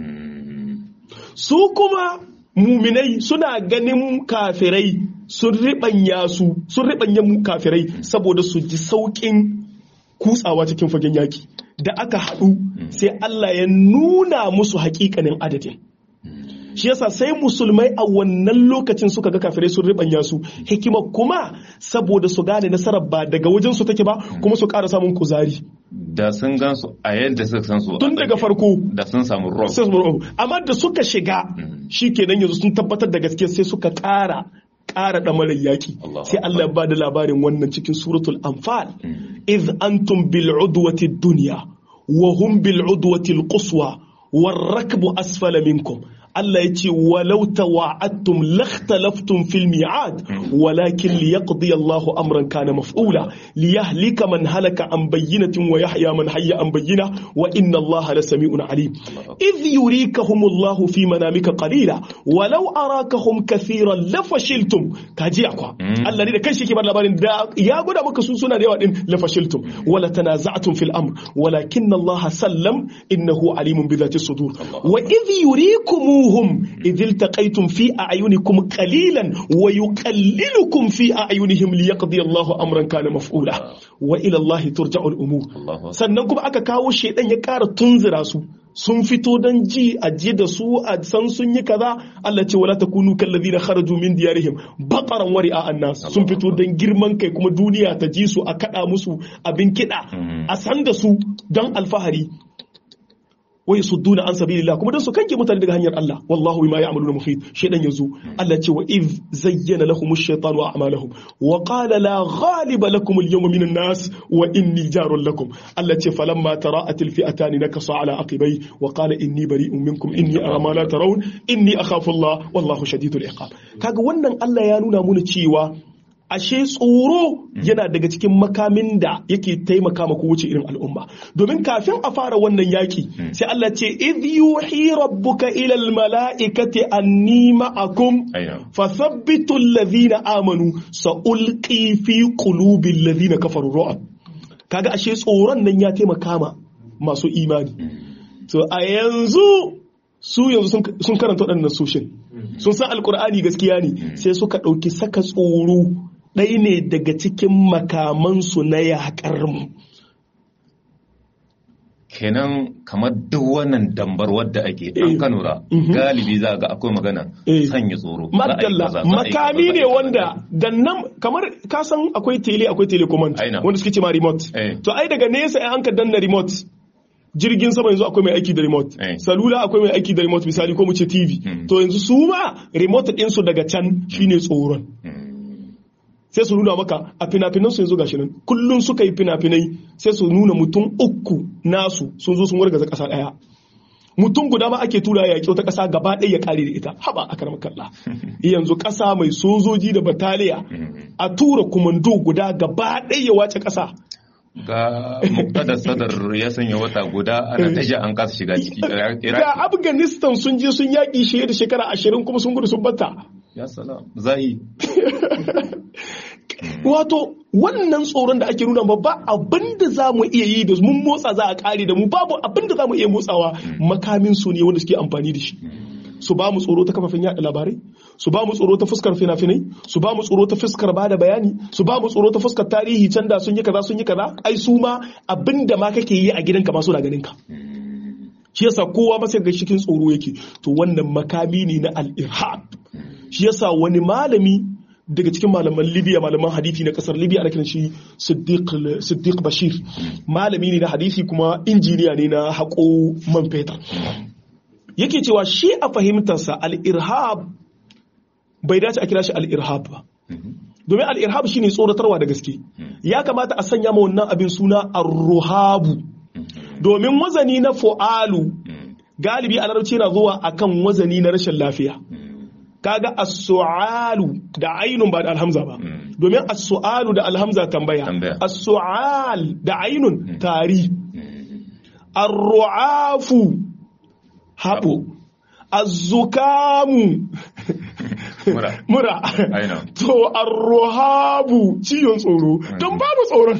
A: su kuma muminai suna ganin kafirai sun riɓanya su sun riɓanya mu kafirai saboda su ji sauƙin kutsawa cikin fagen yaki da aka haɗu sai Allah ya nuna musu haƙiƙanin adadin shi yasa sai musulmai a wannan lokacin suka ga kafirai sun riɓanya su hikima kuma saboda su gane nasarar ba daga wajen su take ba kuma su ƙara samun kuzari
B: da sun gan su a yadda suka san su a
A: tun daga
B: tsakiya.
A: farko
B: da sun samu rob
A: sai su bar- amma da suka shiga shi kenan yanzu sun tabbatar da gaske sai suka ƙara ƙara ɗamarar yaƙi
B: Allahu
A: sai Allah ya ba da labarin wannan cikin suratul anfal iz antum bil udwati dunya wa hum bil udwati al quswa war rakbu asfala minkum Allah ya ce walau tawa'attum lakhtalaftum fil mi'ad walakin liyaqdi Allahu amran kana maf'ula liyahlika man halaka an bayyinatin wa yahya man hayya an bayyina wa inna Allaha lasami'un alim idh yurikahum Allahu fi manamika qalila walau arakahum kathiran lafashiltum kaji akwa Allah ne da kanshi ke bar labarin da ya gwada maka su suna da yawa din lafashiltum wala tanaza'tum fil amr walakin Allah sallam innahu alimun bi dhati sudur wa idh yurikumuhum idh iltaqaytum fi a'yunikum qalilan wa yuqallilukum fi a'yunihim liyaqdi Allahu amran kana maf'ula wa ila Allah turja'u al-umur
B: Allahu akbar.
A: sannan kuma aka kawo shedan ya ƙara tunzura su sun fito don ji a ji da su a san sun yi kaza Allah ce wala takunu kallazina kharaju min diyarihim baqaran wa ri'a annas sun fito don girman kai kuma duniya ta ji su a kada musu abin kida a san da su don alfahari wa yasudduna an sabilillah kuma dan su kanke mutane daga hanyar Allah wallahu bima ya'maluna muhit shedan yazo Allah ce wa iz zayyana lahum ash-shaytanu a'malahum wa qala la ghaliba lakum al-yawma min an-nas wa inni jarun lakum Allah ce falamma tara'at al-fi'atan nakasa ala aqibai wa qala inni bari'un minkum inni ara ma la tarawun inni akhafu Allah wallahu shadidul iqab kaga wannan Allah ya nuna muna cewa ashe tsoro yana daga cikin makamin da yake taimaka ma kowace irin al'umma domin kafin a fara wannan yaki sai Allah ce idh yuhi rabbuka ila al mala'ikati anni ma'akum
B: Aina.
A: fathabbitu alladhina amanu sa'ulqi fi qulubi alladhina kafaru ru'ab kaga ashe tsoron nan ya taimaka ma masu imani so a yanzu su yanzu sun- sun karanta waɗannan soshin sun san alkur'ani gaskiya ne sai suka ɗauki saka tsoro ɗaya ne daga cikin makamansu na yaƙar mu
B: kenan kamar duk wannan dambar wadda ake
A: Eh.
B: an kanura galibi za ga akwai magana
A: Eh.
B: sanya tsoro Za a yi
A: Madalla
B: kaza, za a yi kaza,
A: makami
B: za a yi
A: ne
B: kaza.
A: wanda da nan kamar ka san akwai tele akwai telecommand
B: Aina.
A: wanda suke ce ma remote
B: Eh.
A: to ai daga nesa in an ka danna remote jirgin sama yanzu akwai mai aiki da remote
B: Eh.
A: salula akwai mai aiki da remote misali ko mu ce TV
B: Mm.
A: to yanzu su ma remote din su daga can shine tsoron
B: Mm.
A: sai su nuna maka a fina-finan su yanzu gashi nan kullum suka yi fina-finai sai su nuna mutum uku nasu sun zo sun wargaza ƙasa ɗaya mutum guda ma ake tura ya wata ƙasa gaba ɗaya ya kare da ita haba a karamar kalla yanzu ƙasa mai sojoji da bataliya a tura kumando guda gaba ɗaya ya wace ƙasa
B: ga muktada sadar ya sanya wata guda ana taja an kasa shiga ciki
A: ga
B: Iraki.
A: afghanistan sun je sun yaƙi shi da shekara ashirin kuma sun gudu sun batta
B: ya salam zai
A: wato wannan tsoron da ake nuna ba ba abin da za mu iya yi da mun motsa za a kare da mu babu abin da za mu iya motsawa makamin su ne wanda suke amfani da shi su ba mu tsoro ta kafafen yada labarai su ba mu tsoro ta fuskar fina-finai su ba mu tsoro ta fuskar ba da bayani su ba mu tsoro ta fuskar tarihi can da sun yi kaza sun yi kaza ai su ma abin da ma kake yi a gidanka ma suna ganin ka shi yasa kowa masa ga cikin tsoro yake to wannan makami ne na al-irhab shi yasa wani malami daga cikin malaman libya malaman hadisi na kasar libya ana kiran shi siddiq siddiq bashir malami ne na hadisi kuma injiniya ne na haƙo man fetur yake cewa shi a fahimtarsa al-irhab bai dace a kira shi al-irhab ba domin al-irhab shine tsoratarwa da gaske ya kamata a sanya ma wannan abin suna ar-ruhabu domin wazani na fu'alu galibi a larabci yana zuwa akan wazani na rashin lafiya kaga as-su'alu da ainun ba da alhamza ba domin as-su'alu da alhamza tambaya
B: Tambaya.
A: as-su'al da ainun tari ar-ru'afu haɓo az-zukamu
B: mura
A: mura
B: Aina.
A: to ar-ruhabu ciwon tsoro don babu tsoron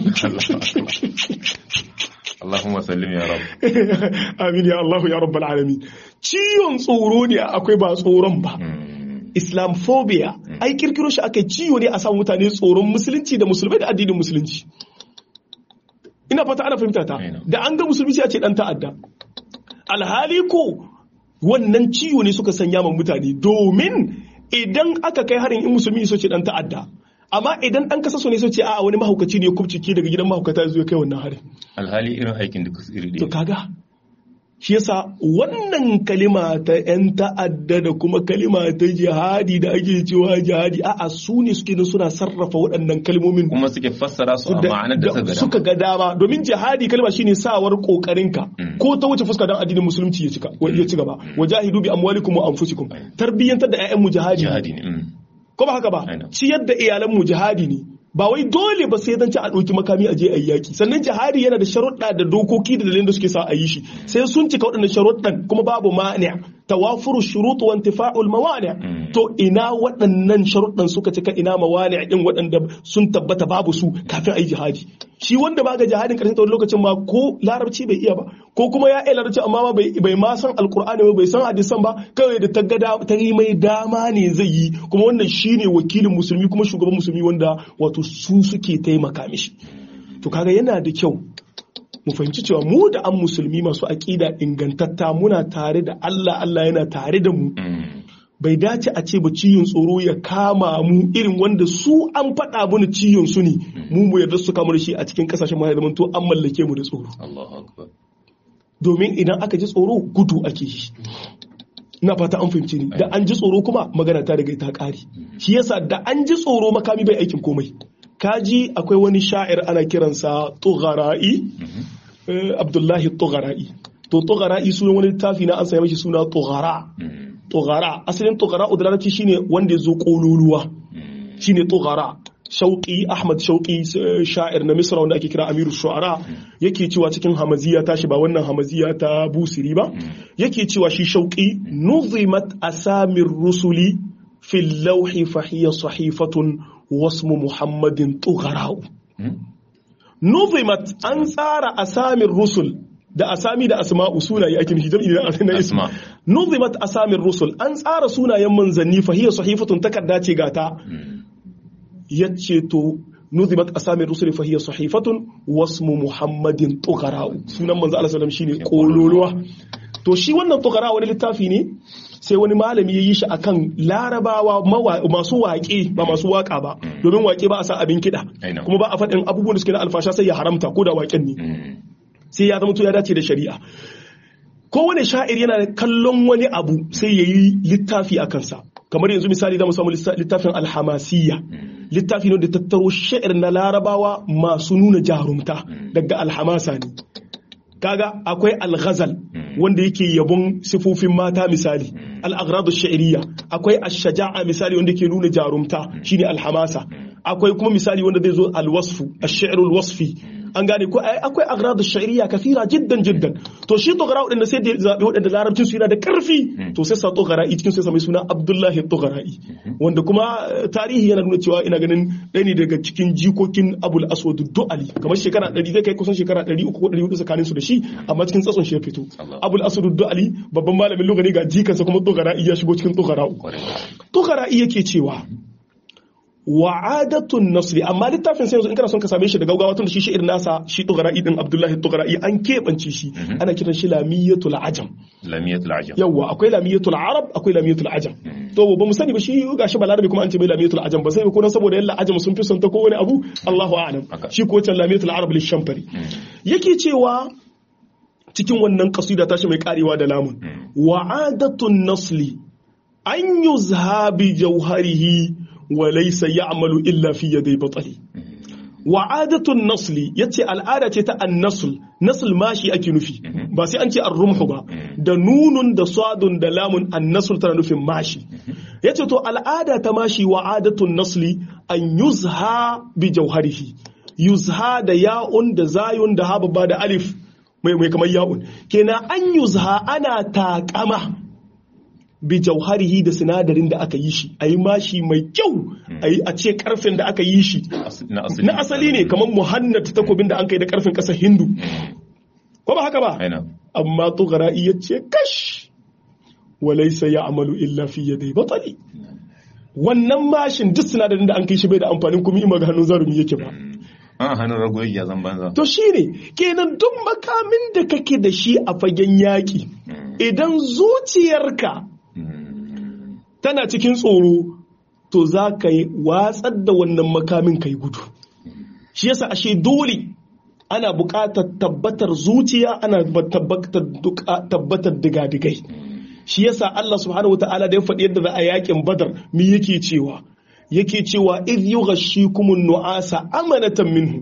B: Allahumma sallim ya rab
A: amin ya Allah ya rabbal alamin ciwon tsoro ne akwai ba tsoron ba islamophobia ai kirkiro shi aka ciwo ne a samu mutane tsoron musulunci da musulmai da addinin musulunci ina fata ana fahimta ta
B: Aina.
A: da an ga musulmi sai a ce dan ta'adda alhali ko wannan ciwo ne suka sanya ma mutane domin idan aka kai harin in musulmi so ce dan ta'adda amma idan dan kasa so ne so ce a wani mahaukaci ne ya kubcike daga gidan mahaukata ya zo ya kai wannan harin
B: alhali irin aikin da iri
A: to
B: ɗaya
A: kaga shi yasa wannan kalima ta 'yan ta'adda da kuma kalima ta jihadi da ake cewa jihadi a'a su ne suke nan suna sarrafa waɗannan kalmomin
B: kuma suke fassara su a
A: da-
B: ma'anar da
A: da
B: suka
A: suka ga dama domin jihadi kalma shine sawar kokarinka ko ta wuce fuska don addinin musulunci ya cika ya ci gaba wajahidu bi amwalikum wa anfusikum tarbiyyantar da ƴaƴan mu jihadi ne.
B: jihadi ne mm.
A: ko ba haka ba
B: Aina.
A: ciyar da iyalan mu jihadi ne ba wai dole ba sai dan ci a ɗauki makami a je a yi yaki sannan jihadi yana da sharuɗa da dokoki da dalilin da suke sa a yi shi sai sun cika waɗannan sharuɗan kuma babu mani tawafuru shurut wa intifa'ul mawani to ina waɗannan sharuɗan suka cika ina mawani din waɗanda sun tabbata babu su kafin a yi jihadi shi wanda ba ga jihadin ƙarshen tsawon lokacin ma ko larabci bai iya ba ko kuma ya iya larabci amma ma bai bai ma san alkur'ani ba bai san hadisan ba kawai da ta ga da- ta yi mai dama ne zai yi kuma wannan shine wakilin musulmi kuma shugaban musulmi wanda wato su suke taimaka mishi to kaga yana da kyau mu fahimci cewa mu da an musulmi masu aƙida ingantatta muna tare da Allah Allah yana tare da mu
B: Mm.
A: bai dace a ce ba ciyon tsoro ya kama mu irin wanda su an faɗa mana ciyon su ne mu mu yarda su kama da shi a cikin kasashen mu ya zama to an mallake mu da tsoro
B: Allahu akbar
A: domin idan aka ji tsoro gudu ake yi ina fata an fahimci ni da an ji tsoro kuma magana ta daga ta ƙari shi yasa da an ji tsoro makami bai aikin komai kaji akwai wani sha'ir ana kiransa tughara'i eh, abdullahi tughara'i to tughara'i sunan wani littafi na an sanya mashi suna tughara
B: Mm.
A: tughara asalin tughara da larabci shine wanda ya zo kololuwa shine tughara shauƙi ahmad shauƙi sha'ir na misra wanda ake kira amiru shu'ara yake cewa cikin hamaziya tashi ba wannan hamaziya ta busiri ba yake cewa shi shauƙi nuzimat asamir rusuli fil lauhi fahiya sahifatun wasmu muhammadin tugharau nuzimat an tsara asamir rusul da asami da asma'u sunaye ake nufi jam'i da isma nuzimat asamir rusul an tsara sunayen manzanni fahiya sahifatun takarda ce gata yace to nuzimat asamir rusul fahiya sahifatun wasmu muhammadin tuqara'u sunan manzo Allah sallallahu shine kololuwa to shi wannan tuqara wani littafi ne sai wani malami ya yi shi akan larabawa masu waƙe ba masu waƙa ba domin waƙe ba a sa abin kiɗa kuma ba a faɗin abubuwan da suke na alfasha sai ya haramta ko da waƙen ne sai ya zama to ya dace da shari'a kowane sha'ir yana kallon wani abu sai ya yi littafi a kansa kamar yanzu misali da mu samu littafin alhamasiyya littafi ne da tattaro sha'ir na larabawa masu nuna jarumta daga alhamasa ne kaga akwai alghazal wanda yake yabon sifofin mata misali al-aghradu sha'iriyya akwai ash-shaja'a misali wanda ke nuna jarumta shine alhamasa akwai kuma misali wanda zai zo al-wasfu ash-shi'rul wasfi an gane ko akwai agradu sha'iriya kafira jiddan jiddan to shi togara wadanda sai da zabi wadanda larabcin su yana da karfi to sai sa togara cikin sai mai suna Abdullahi Togara'i wanda kuma tarihi yana nuna cewa ina ganin ɗaya ne daga cikin jikokin Abul Aswad Du'ali kamar shekara 100 zai kai kusan shekara 300 ko 400 tsakanin su da shi amma cikin tsatson shi ya fito Abul Aswad Du'ali babban malamin lugani ga jikansa kuma Togara'i ya shigo cikin Togara'u Togara'i yake cewa wa'adatun nasri amma littafin sai yanzu in kana son ka same shi da gaugawa tun da shi shi'ir nasa shi tugara'i din Abdullahi tugara'i an keɓance shi ana kiran shi lamiyatul ajam
B: lamiyatul ajam
A: yawa akwai lamiyatul arab akwai lamiyatul ajam to ba mu sani ba shi gashi balarabi kuma an ce mai lamiyatul ajam ba sai ko saboda yalla ajam sun fi son ta ko wani abu Allahu a'lam shi ko can lamiyatul arab lishamfari yake cewa cikin wannan kasida tashi mai karewa da lamun wa'adatun nasli an yuzha bi jawharihi وليس يعمل إلا في يدي بطلي وعادة النصل يتي العادة تا النصل نصل ماشي أكي نفي بس أنت الرمح با دا نون دا صاد دا لام النصل ترى نفي ماشي يتي تو العادة تماشي وعادة النصل أن يزهى بجوهره يزهى دا ياء دا زاي دا هاب با دا ألف mai mai kamar ya'un kenan an yuzha ana takama bi jauharihi da sinadarin da aka yi shi a yi mashi mai kyau a ce karfin da aka yi shi na asali ne kamar muhannad takobin da an kai da karfin kasar hindu ko ba haka ba amma tugara iya ce kash walaisa ya amalu illa fi yadai batali wannan mashin duk sinadarin da an kai shi bai da amfanin kuma ima ga hannun zarumi yake ba
B: an hannun rago ya zan banza
A: to shine kenan duk makamin da kake da shi a fagen yaƙi idan zuciyarka tana cikin tsoro to za ka yi watsar da wannan makamin kai gudu shi yasa ashe dole ana buƙatar tabbatar zuciya ana tabbatar digadigai shi yasa Allah subhanahu wata'ala da ya faɗi yadda za a yakin badar mi yake cewa yake cewa idh yughashshikumun nu'asa amanatan minhu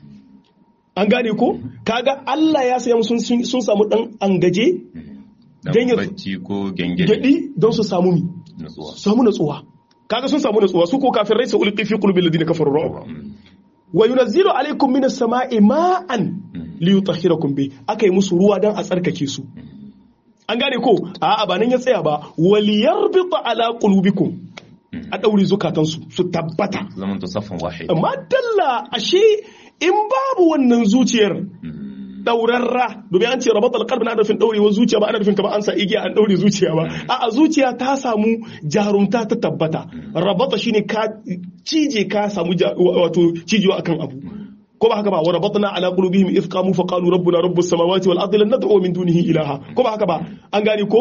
A: an gane ko kaga Allah ya saya sun sun samu dan angaje
B: dan bacci ko gengedi
A: gadi don su samu mi samu natsuwa kaga sun samu natsuwa su ko kafirai su ulqi fi qulubil ladina kafaru ru'b wa yunazzilu alaykum minas sama'i ma'an liyutahhirakum bi akai musu ruwa dan a tsarkake su an gane ko a'a ba nan ya tsaya ba waliyarbita ala qulubikum a daure zukatansu su tabbata
B: zaman to safan wahid
A: amma dalla ashe in babu wannan zuciyar daurarra domin an ce rabatul qalbi na nufin daurewar zuciya ba ana nufin kamar an sa igiya an daure zuciya ba a'a zuciya ta samu jarumta ta tabbata rabata shine ka cije ka samu wato cijewa akan abu ko ba haka ba wa rabatna ala qulubihim idh qamu fa qalu rabbuna rabbus samawati wal ardi lan nad'u min dunihi ilaha ko ba haka ba an gane ko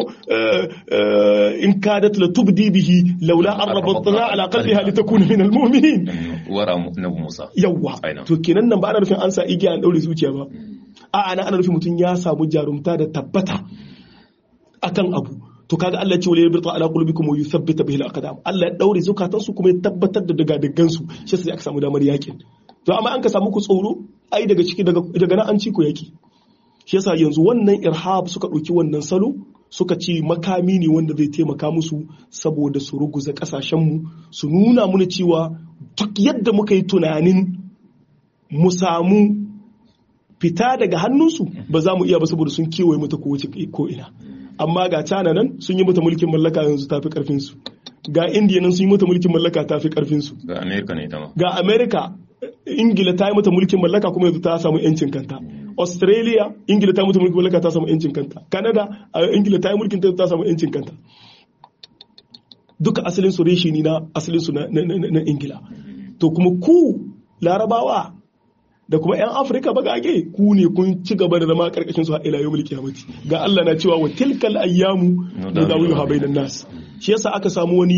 A: in kadat la tubdi bihi laula an rabatna ala qalbiha litakuna min al mu'minin
B: wara nabi Musa
A: yawa to kenan nan ba ana nufin an sa igiya an daure zuciya ba a'a na ana nufin mutum ya samu jarumta da tabbata akan abu to kaga Allah ce wala yabta ala qulubikum wa yuthabbita bihi al-aqdam Allah ya daure zukatansu kuma ya tabbatar da daga daggan su shi sai aka samu damar yakin to amma an ka samu ku tsoro ai daga ciki daga daga nan an ci ku yaki shi yasa yanzu wannan irhab suka ɗauki wannan salo suka ce makami ne wanda zai taimaka musu saboda su ruguza kasashenmu su nuna muna cewa duk yadda muka yi tunanin mu samu fita daga hannunsu ba za mu iya ba saboda sun kewaye mata kowace ko ina amma ga China nan sun yi mata mulkin mallaka yanzu tafi karfin su ga India nan sun yi mata mulkin mallaka tafi karfin su
B: ga America ne ita ma
A: ga America Ingila ta yi mata mulkin mallaka kuma yanzu ta samu yancin kanta Australia Ingila ta yi mata mulkin mallaka ta samu yancin kanta Canada Ingila ta yi mulkin ta samu yancin kanta duka asalin su reshi ne na asalin su na Ingila to kuma ku larabawa da kuma 'yan afirka bagage ku ne kun ci gaba da zama karkashin su a ila yawmul qiyamati ga Allah na cewa wa tilkal ayyamu nudawiluha bainan nas shi yasa aka samu wani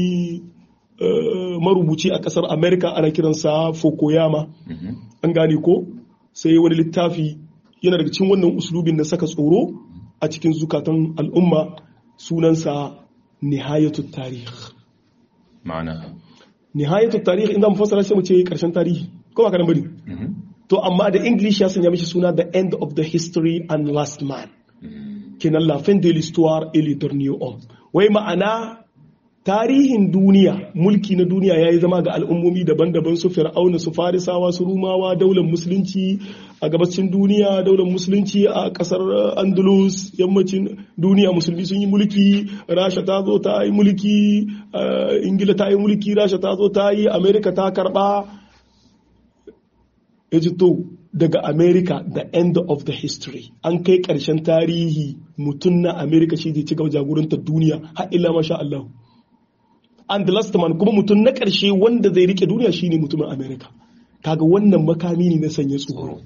A: marubuci a kasar America ana kiransa Fukuyama an gane ko sai wani littafi yana daga cikin wannan uslubin na saka tsoro a cikin zukatan al'umma sunansa nihayatut tarikh
B: ma'ana
A: nihayatut tarikh inda mu fassara sai mu ce karshen tarihi ko ba kanan bane to amma da english ya sanya mishi suna the end of the history and last man kenan la fin de l'histoire et le dernier homme wai ma'ana tarihin duniya mulki na duniya ya yi zama ga al'ummomi daban-daban su fir'auna su farisawa su rumawa daular musulunci a gabacin duniya daular musulunci a kasar andalus yammacin duniya musulmi sun yi mulki rasha ta zo ta yi mulki ingila ta yi mulki rasha ta zo ta yi amerika ta karba ya ji to daga america the end of the history an kai karshen tarihi mutum na america shi zai ci gaba jagorantar duniya har illa masha Allah and the last man kuma mutum na karshe wanda zai rike duniya shine mutumin america kaga wannan makami ne na sanya tsoro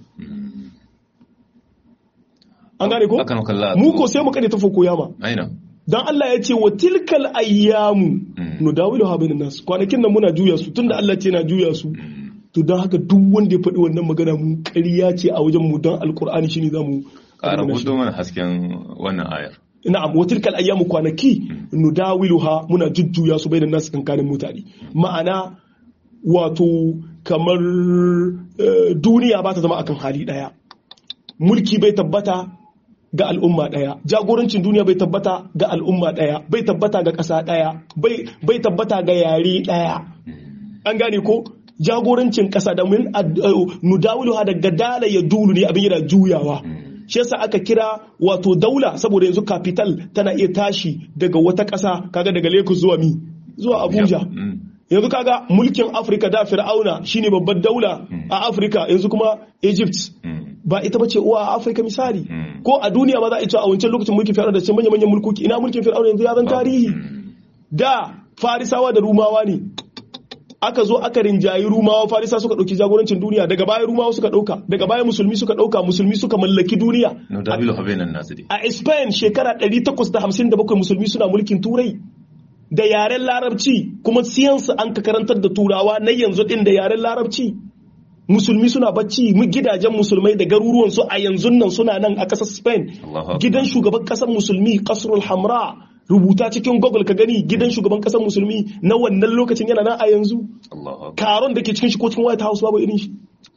A: an gane ko mu ko sai mu kare ta foko yama
B: aina
A: dan Allah ya ce wa tilkal ayyamu nudawilu ha bainan nas kwanakin nan muna juya su tunda Allah ce na juya su to don haka duk wanda ya faɗi wannan magana mu ƙarya ce a wajen mu don alkur'ani shine zamu
B: ƙara hudu mana hasken wannan ayar
A: na'am wa tilkal ayyamu kwanaki nudawiluha muna jujjuya su bainan nas kankanin mutane ma'ana wato kamar duniya ba ta zama akan hali daya mulki bai tabbata ga al'umma ɗaya jagorancin duniya bai tabbata ga al'umma ɗaya bai tabbata ga ƙasa ɗaya bai tabbata ga yare ɗaya an gane ko jagorancin ƙasa da min nudawilu ha daga dala ya dulu ne abin yana juyawa shi yasa aka kira wato daula saboda yanzu capital tana iya tashi daga wata ƙasa kaga daga Lagos zuwa mi zuwa Abuja yanzu kaga mulkin Afirka da Fir'auna shine babbar daula a Afirka yanzu kuma Egypt ba ita bace uwa a Afirka misali ko a duniya ba za a ce a wancan lokacin mulkin Fir'auna da ce manyan manyan mulkoki ina mulkin Fir'auna yanzu ya zan tarihi da Farisawa da Rumawa ne aka zo aka rinjayi rumawa farisa suka ɗauki jagorancin duniya daga baya rumawa suka ɗauka daga baya musulmi suka ɗauka musulmi suka mallaki duniya a spain shekara 857 musulmi suna mulkin turai da yaren larabci kuma siyansu an ka karantar da turawa na yanzu ɗin da yaren larabci musulmi suna bacci mu gidajen musulmai da garuruwan su a yanzu nan suna nan a ƙasar spain gidan shugaban ƙasar musulmi kasrul hamra rubuta cikin google ka gani gidan shugaban kasar musulmi na wannan lokacin yana nan a yanzu karon da ke cikin shi ko cikin white house babu irin shi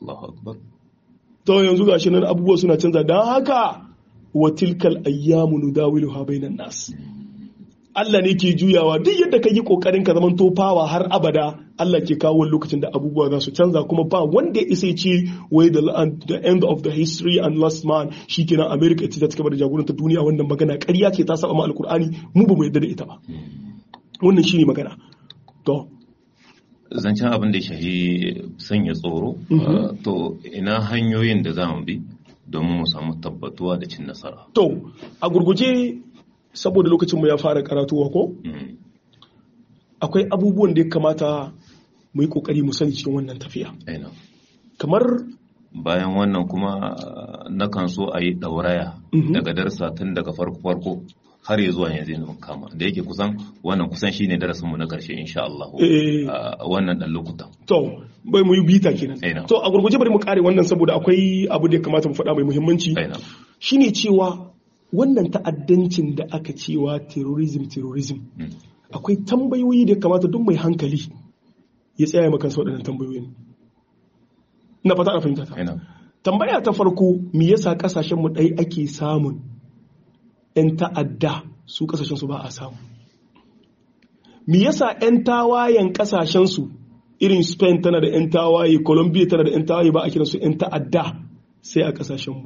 A: to yanzu gashi nan abubuwa suna canza don haka wa tilkal ayyamu nudawiluha bainan nas Allah ne ke juyawa duk yadda ka yi kokarin ka zaman tofawa har abada Allah ke kawo lokacin da abubuwa za su canza kuma ba wanda ya isa ce wai the end of the history and last man shikenan America ita ta cigaba da jagoranta duniya wannan magana ƙarya ce ta saba ma alkur'ani mu ba mu yarda da ita ba wannan shine magana to
B: zancen abin da ya shahi sanya tsoro to ina hanyoyin da za mu bi domin mu samu tabbatuwa da cin nasara
A: to a gurguje saboda lokacinmu ya fara karatuwa ko akwai abubuwan da ya kamata mu yi kokari mu sani cikin wannan tafiya kamar
B: bayan wannan kuma na kan so a yi ɗauraya daga darsa tun daga farko-farko har ya zuwa yanzu na kama da yake kusan wannan kusan shine darasin mu na karshe insha Allah wannan dan lokutan
A: to bai mu yi bita kenan to a gurguje bari mu kare wannan saboda akwai abu da ya kamata mu faɗa mai muhimmanci shine cewa wannan ta'addancin da aka cewa terrorism terrorism akwai tambayoyi da kamata duk mai hankali ya tsaya maka su waɗannan tambayoyin na fata na fahimta ta tambaya ta farko me yasa kasashen mu ɗai ake samun 'yan ta'adda su kasashen su ba a samu me yasa 'yan tawayen kasashen su irin spain tana da 'yan tawaye colombia tana da 'yan tawaye ba a kiransu 'yan ta'adda sai a kasashenmu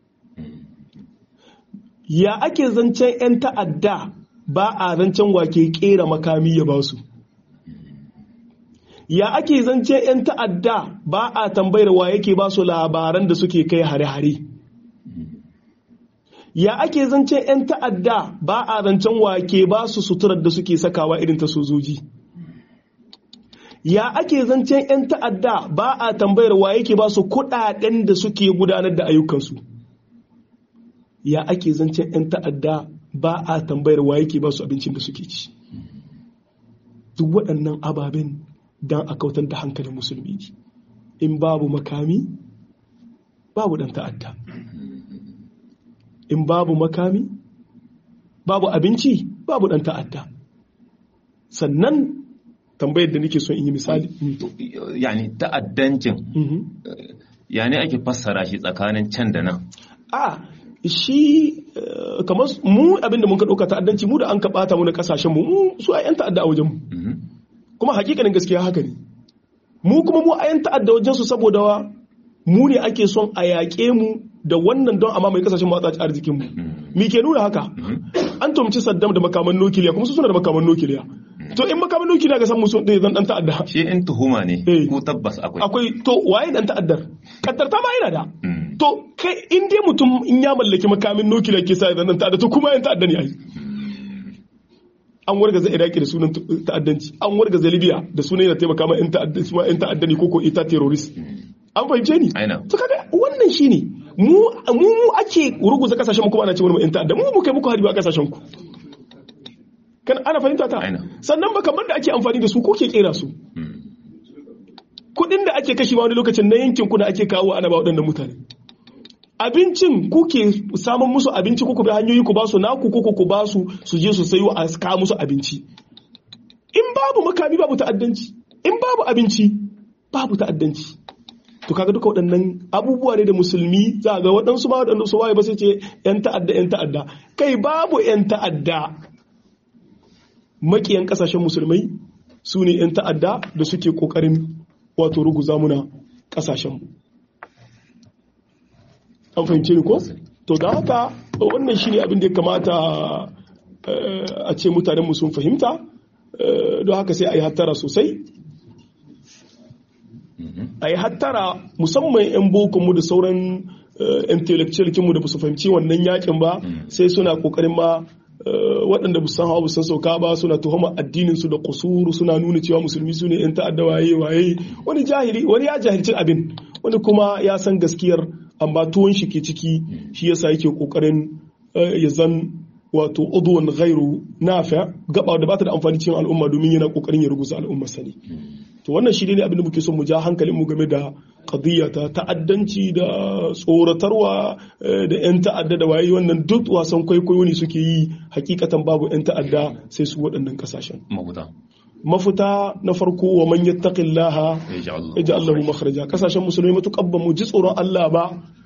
A: ya ake zancen 'yan ta'adda ba a zancen wake kera makami ya ba su ya ake zancen 'yan ta'adda ba a tambayar wa yake ba su labaran da suke kai hare-hare ya ake zancen 'yan ta'adda ba a zancen wake ba su suturar da suke sakawa irin ta sojoji ya ake zancen 'yan ta'adda ba a tambayar wa yake ba su kudaden da suke gudanar da ayyukansu ya ake zancen 'yan ta'adda ba a tambayar wa yake ba su abincin da suke ci duk waɗannan ababen don a kautar da hankalin musulmi in babu makami babu ɗan ta'adda in babu makami babu abinci babu ɗan ta'adda sannan tambayar da nake son in yi misali
B: yani ta'addancin ya ne ake fassara shi tsakanin can da nan
A: a shi kamar mu abinda mun ka ɗauka ta'addanci mu da an ka ɓata mu na ƙasashen mu su a 'yan ta'adda a wajen mu kuma hakikanin gaskiya haka ne mu kuma mu a 'yan ta'adda wajen su saboda mu ne ake son a yaƙe mu da wannan don amma mai kasashen matsa arzikin mu mi ke nuna haka an tumci saddam da makaman nukiliya kuma su suna da makaman nukiliya to in makaman nukiliya ga san musu da zan dan ta'adda
B: shi in tuhuma ne ko tabbas akwai
A: akwai to waye dan ta'addar kaddar ta ma yana da to kai in dai mutum in ya mallaki makamin nukiliya ke sa dan ta'adda to kuma yan ta'adda ne ai an wargaza iraki da sunan ta'addanci an wargaza libya da sunan yana taimaka ma yan ta'adda yan ta'adda ne koko ita terrorist an fahimce ni to kaga wannan shine mu mu ake ruguza kasashen mu kuma ana ce wani yan ta'adda mu mu kai muku hari ba kasashen ku kan ana fahimta ta sannan ba kamar da ake amfani da su ko ke kera su kudin da ake kashi wani lokacin na yankin kuna ake kawo ana ba waɗannan mutane abincin kuke samun musu abinci kuku bi hanyoyi ku ba su naku kuku ku ba su su je su sayo a kawo musu abinci in babu makami babu ta'addanci in babu abinci babu ta'addanci to kaga duka waɗannan abubuwa ne da musulmi za ga waɗansu ma waɗansu su waye ba sai ce yan ta'adda yan ta'adda kai babu yan ta'adda makiyan ƙasashen musulmai su ne yan ta'adda da suke ƙoƙarin wato ruguza muna ƙasashen mu an fahimce ni ko to da haka wannan shine abin da ya kamata a ce mutanen mu sun fahimta don haka sai a yi hattara sosai a yi hattara musamman 'yan bokonmu da sauran intellectual kinmu da ba su fahimci wannan yakin ba sai suna kokarin ma waɗanda ba san hawa ba san sauka ba suna tuhuma addinin su da kusuru suna nuna cewa musulmi su ne 'yan ta'adda waye waye wani jahili wani ya jahilci abin wani kuma ya san gaskiyar amma tuwon shi ke ciki shi yasa yake kokarin ya zan wato udwan ghairu nafi gaba da bata da amfani cikin al'umma domin yana kokarin ya ruguza al'umma sani to wannan shi ne abin da muke son mu ja hankalin mu game da qadiyya ta ta'addanci da tsoratarwa da yan ta'adda da waye wannan duk wasan kwaikwayo ne suke yi hakikatan babu yan ta'adda sai su waɗannan kasashen mafuta na farko wa man yattaqillaha yaj'al lahu makhraja kasashen musulmai matuƙar ba mu ji tsoron Allah ba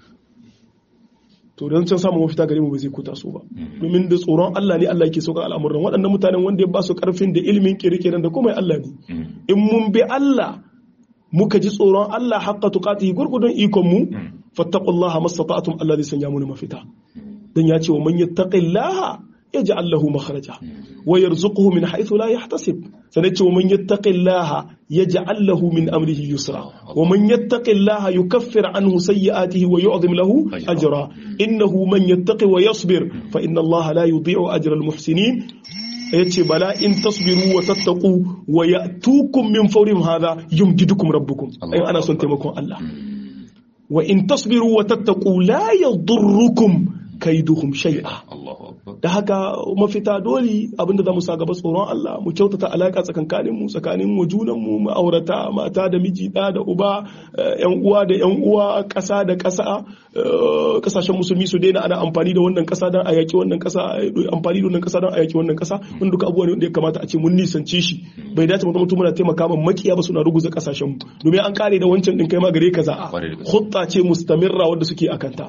A: to don can samun mafita gare mu ba zai kuta su ba domin da tsoron Allah ne Allah yake saukar al'amuran waɗannan mutanen wanda ya ba su karfin da ilimin kirkiren da komai Allah ne in mun bi Allah muka ji tsoron Allah haqqa tuqatihi gurgudun ikon mu fattaqullaha mastata'tum Allah zai sanya mu mafita dan ya ce wa man yattaqillaha يجعل له مخرجا ويرزقه من حيث لا يحتسب سنتي ومن يتق الله يجعل له من أمره يسرا ومن يتق الله يكفر عنه سيئاته ويعظم له أجرا إنه من يتق ويصبر فإن الله لا يضيع أجر المحسنين yace bala in tasbiru wa tattaqu wa ya'tukum min fawrihim hadha yumdidukum rabbukum ai ana son taimakon Allah wa in tasbiru wa tattaqu la yadurrukum kaiduhum shay'a da haka mafita dole abinda za mu sa gaba tsoron Allah mu kyautata alaka tsakankanin mu tsakanin mu junan mu ma'aurata mata da miji da da uba yan uwa da yan uwa ƙasa da ƙasa ƙasashen musulmi su daina ana amfani da wannan ƙasa don a yaki wannan ƙasa amfani da wannan ƙasa don a yaki wannan ƙasa wanda duka abubuwa ne wanda ya kamata a ce mun nisance shi bai dace mutum mutum muna taimaka ma makiya ba suna ruguza ƙasashen mu domin an kare da wancan din kai ma gare ka za'a hutta ce mustamirra wanda suke akanta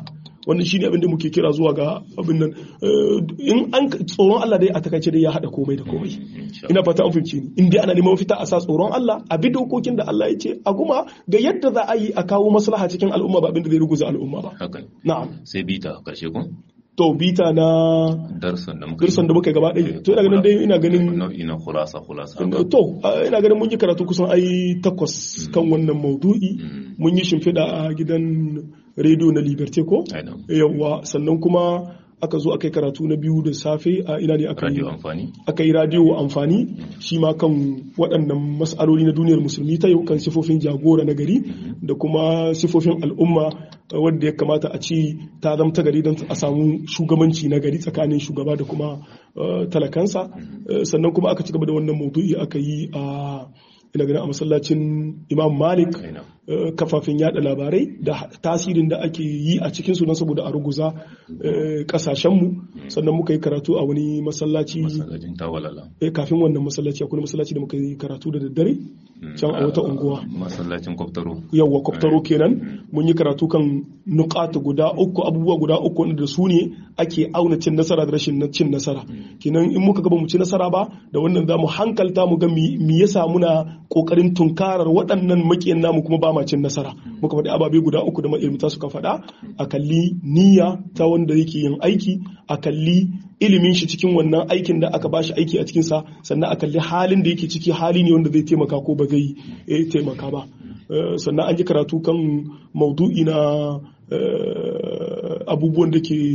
A: wannan shine abin da muke kira zuwa ga abin nan in an tsoron Allah dai a takaice dai ya hada komai da komai ina fata an fahimci ni in dai ana neman mafita a sa tsoron Allah a bi dokokin da Allah ya ce a kuma ga yadda za a yi a kawo maslaha cikin al'umma ba abin da zai ruguza al'umma ba na'am
B: sai bita karshe ko
A: to bita na
B: darsan da muka
A: darsan da muka gaba ɗaya to ina ganin dai ina ganin
B: nau'i na khulasa khulasa
A: to ina ganin mun yi karatu kusan ai takwas kan wannan maudu'i mun yi shimfiɗa a gidan rediyo na liberté ko yawwa sannan kuma aka zo aka yi karatu na biyu da safe a ina ne aka yi aka yi radio amfani shi ma kan waɗannan mas'aloli na duniyar musulmi ta yau kan sifofin jagora na gari da kuma sifofin al'umma wadda ya kamata a ci ta zamta gari don a samu shugabanci na gari tsakanin shugaba da kuma talakansa sannan kuma aka ci gaba da wannan maudu'i aka yi a ina ganin a masallacin imam malik kafafen yada labarai da tasirin da ake yi a cikinsu don saboda a ruguza kasashenmu sannan muka yi karatu a wani masallaci kafin wannan masallaci akwai masallaci da muka yi karatu da daddare can a wata unguwa
B: masallacin kwaftaro
A: yawwa kwaftaro kenan mun yi karatu kan nukata guda uku abubuwa guda uku wanda da su ne ake auna cin nasara da rashin cin nasara kenan in muka gaba mu ci nasara ba da wannan za mu hankalta mu ga me yasa muna kokarin tunkarar waɗannan makiyan namu kuma ba ma cin nasara muka faɗi ababe guda uku da ma'ilmita suka faɗa a kalli niyya ta wanda yake yin aiki a kalli ilimin shi cikin wannan aikin da aka bashi aiki a cikinsa sannan a kalli halin da yake ciki hali ne wanda zai taimaka ko ba zai taimaka ba sannan an yi karatu kan maudu'i na abubuwan da ke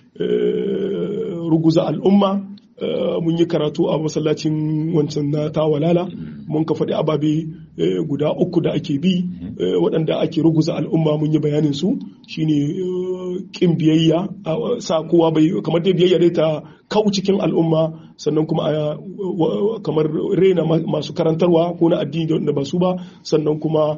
A: ruguza al'umma mun yi karatu a masallacin wancan na tawalala mun ka faɗi ababe guda uku da ake bi waɗanda ake ruguza al'umma mun yi bayanin su shine kin biyayya sa kowa bai kamar dai biyayya dai ta kau cikin al'umma sannan kuma kamar rena masu karantarwa ko na addini da ba su ba sannan kuma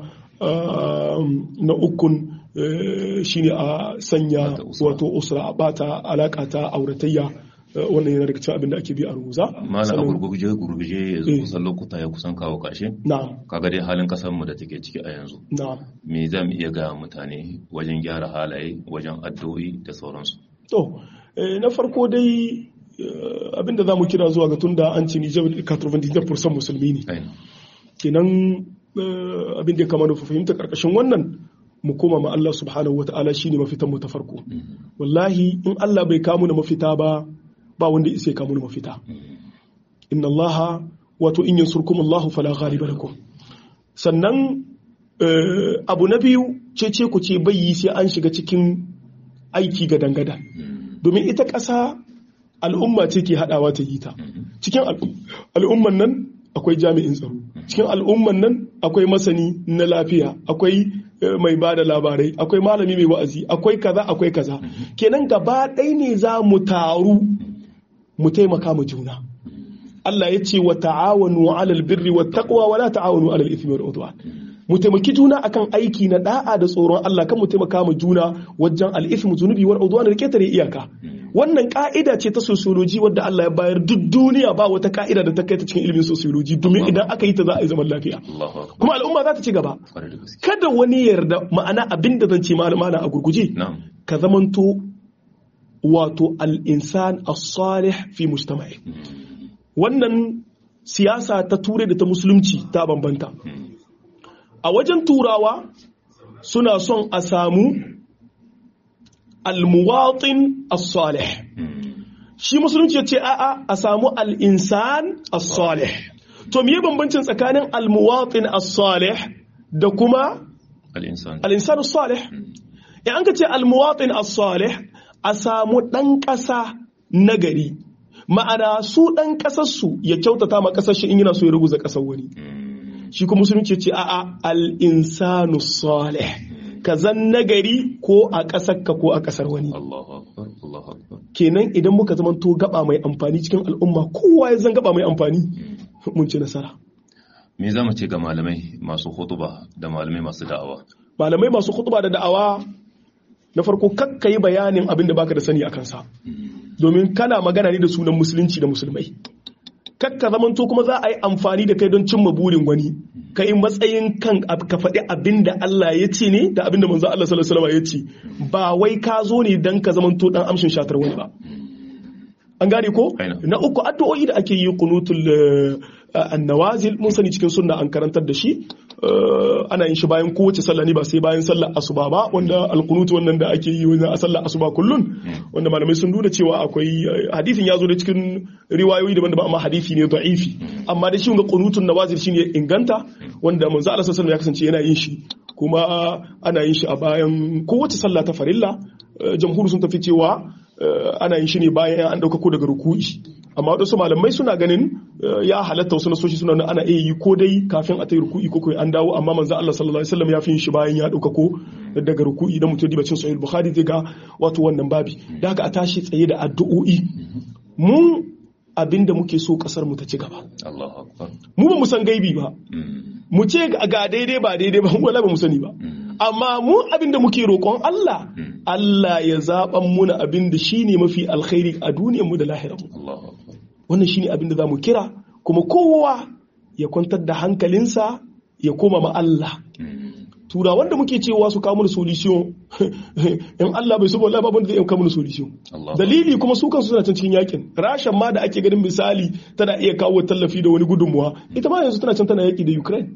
A: na ukun shine a sanya wato usra a bata alaka ta auratayya wannan yana daga cikin abin da ake bi a rubuza.
B: Malam a gurguje gurguje yanzu kusan lokuta ya kusan kawo ƙarshe.
A: Na'am.
B: Kaga dai halin kasar mu da take ciki a yanzu.
A: Na'am.
B: Me za mu iya gaya mutane wajen gyara halaye, wajen addu'o'i da sauransu.
A: To, na farko dai abin da za mu kira zuwa ga tunda an ce Nijar 99% musulmi ne. Kenan abin da ya kamata fahimta karkashin wannan mu koma ma Allah subhanahu wata'ala shine mafitan mu ta farko. Wallahi in Allah bai kamu na mafita ba ba wanda isa ya kamu mafita inna allaha wato in yansurkum allahu fala ghaliba lakum sannan abu na biyu cece ku ce bai yi sai an shiga cikin aiki ga dangada domin ita ƙasa al'umma ce ke haɗawa ta yi ta cikin al'umman nan akwai jami'in tsaro cikin al'umman nan akwai masani na lafiya akwai mai ba da labarai akwai malami mai wa'azi akwai kaza akwai kaza kenan gaba ɗaya ne za mu taru mu taimaka mu juna Allah ya ce wa ta'awanu 'alal birri wat taqwa wa la ta'awanu 'alal ithmi wal udwan mu taimaki juna akan aiki na da'a da tsoron Allah kan mu taimaka mu juna wajen al-ithmu zunubi wal udwan da ketare iyaka wannan ka'ida ce ta sociology wadda Allah ya bayar duk duniya ba wata ka'ida da ta kai ta cikin ilimin sociology domin idan aka yi ta za a yi zaman lafiya kuma al'umma za ta ci gaba kada wani yarda ma'ana abinda zan ce ma'ana a gurguje ka zamanto wato al'insan as-salih fi mujtama'i wannan siyasa ta ture da ta musulunci ta bambanta a wajen turawa suna son a samu al-muwatin as-salih shi musulunci ya ce a'a a samu al'insan as-salih to miye bambancin tsakanin al-muwatin as-salih da kuma al-insan as-salih in an ka ce al-muwatin as-salih a samu ɗan ƙasa nagari ma'ana su ɗan ƙasarsu ya kyautata ma ƙasar shi in yana so ya ruguza ƙasar wani shi kuma musulunci ce a'a al-insanu salih ka zan nagari ko a ƙasar ka ko a ƙasar wani kenan idan muka zama to gaba mai amfani cikin al'umma kowa ya zan gaba mai amfani mun ci nasara
B: me za mu ce ga malamai masu hutuba da malamai masu da'awa
A: malamai masu hutuba da da'awa na farko kakka yi bayanin abin da baka da sani a kansa domin kana magana ne da sunan musulunci da musulmai kakka zamanto kuma za a yi amfani da kai don cimma burin wani ka yi matsayin kan ka faɗi abin da Allah ya ce ne da abin da manzo Allah sallallahu alaihi ya ce ba wai ka zo ne dan ka zamanto dan amshin shatar wani ba an gane ko na uku addu'o'i da ake yi kunutul annawazil mun sani cikin sunna an karantar da shi ana yin shi bayan kowace sallah ne ba sai bayan sallar asuba ba wanda alqunut wannan da ake yi wajen sallar asuba kullun wanda malamai sun nuna cewa akwai hadisin ya zo da cikin riwayoyi daban-daban amma hadisi ne da'ifi amma da shi ga qunutun nawazil shine inganta wanda manzo Allah sallallahu ya kasance yana yin shi kuma ana yin shi a bayan kowace sallah ta farilla jamhur sun tafi cewa ana yin shi ne bayan an ɗaukako daga ruku'i amma waɗansu malamai suna ganin ya halatta wasu nasoshi suna ana iya yi ko dai kafin a ta yi ruku'i ko an dawo amma manzo Allah sallallahu alaihi wasallam ya fi yin shi bayan ya ɗaukako daga ruku'i da mutum dibacin sahih bukhari zai ga wato wannan babi da haka a tashi tsaye da addu'o'i mun abinda muke so kasar mu ta ci gaba mu ba mu san gaibi ba mu ce ga daidai ba daidai ba wala ba mu sani ba amma mu abin da muke roƙon Allah Allah ya zaɓan muna abin da shi ne mafi alkhairi a duniyarmu da lahirarmu wannan shi ne abin da za mu kira kuma kowa ya kwantar da hankalinsa ya koma ma Allah tura wanda muke cewa su kawo mana solution in Allah bai saboda babu wanda zai kawo mana solution dalili kuma su kansu suna can cikin yakin rashan ma da ake ganin misali tana iya kawo tallafi da wani gudunmuwa ita ma yanzu tana can tana yaki da Ukraine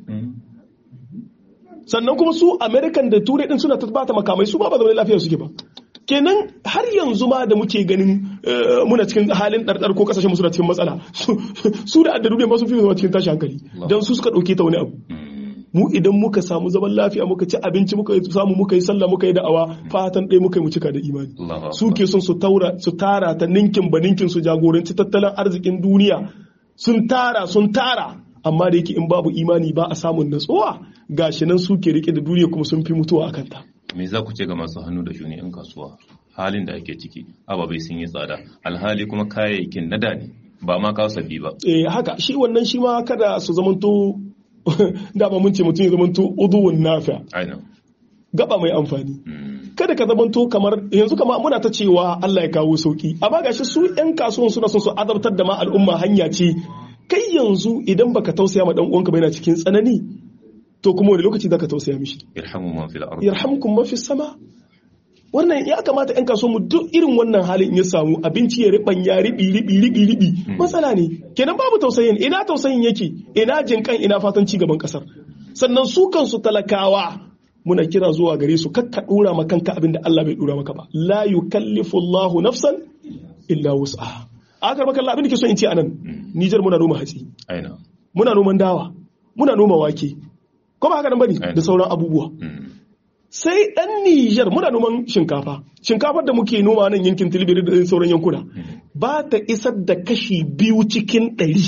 A: sannan kuma su american da turai din suna bata makamai su ba ba zaune lafiya suke ba kenan har yanzu ma da muke ganin muna cikin halin ɗarɗar ko kasashen suna cikin matsala su da addadu ne masu fi zama cikin tashi hankali don su suka ɗauke ta wani abu mu idan muka samu zaman lafiya muka ci abinci muka samu muka yi sallah muka yi da'awa fatan ɗaya muka yi mu cika da imani su ke son su tara ta ninkin ba ninkin su jagoranci tattalin arzikin duniya sun tara sun tara amma da yake in babu imani ba a samun natsuwa gashi nan suke rike da duniya kuma sun fi mutuwa a kanta.
B: Me za ku ce ga masu hannu da shuni 'yan kasuwa halin da ake ciki ababai sun yi tsada alhali kuma kayayyakin na da ne ba ma kawo sabbi ba.
A: Eh haka shi wannan shi ma kada su zamanto dama mun ce mutum ya zamanto uduwun nafiya. Gaba mai amfani. Kada ka zamanto kamar yanzu kama muna ta cewa Allah ya kawo sauki amma gashi su 'yan kasuwan suna son su azabtar da ma al'umma hanya ce kai yanzu idan baka tausaya ma dan uwanka bai na cikin tsanani to kuma wani lokaci zaka tausaya mishi
B: yarhamu man fil ard
A: yarhamkum man fis sama wannan ya kamata yan kaso mu duk irin wannan halin ya samu abinci ya riban ya ribi ribi ribi ribi matsala ne kenan babu tausayin ina tausayin yake ina jinkan ina fatan ci gaban kasar sannan su kansu talakawa muna kira zuwa gare su kakka dora ma kanka abin da Allah bai dora maka ba la yukallifu Allahu nafsan illa wus'aha akar maka abin da ke so in ce anan Nijar muna noma hatsi muna noman dawa muna noma wake ko ba haka nan bane da sauran abubuwa sai dan Nijar muna noman shinkafa shinkafar da muke noma nan yankin Tilbiri da sauran yankuna ba ta isar da kashi biyu cikin ɗari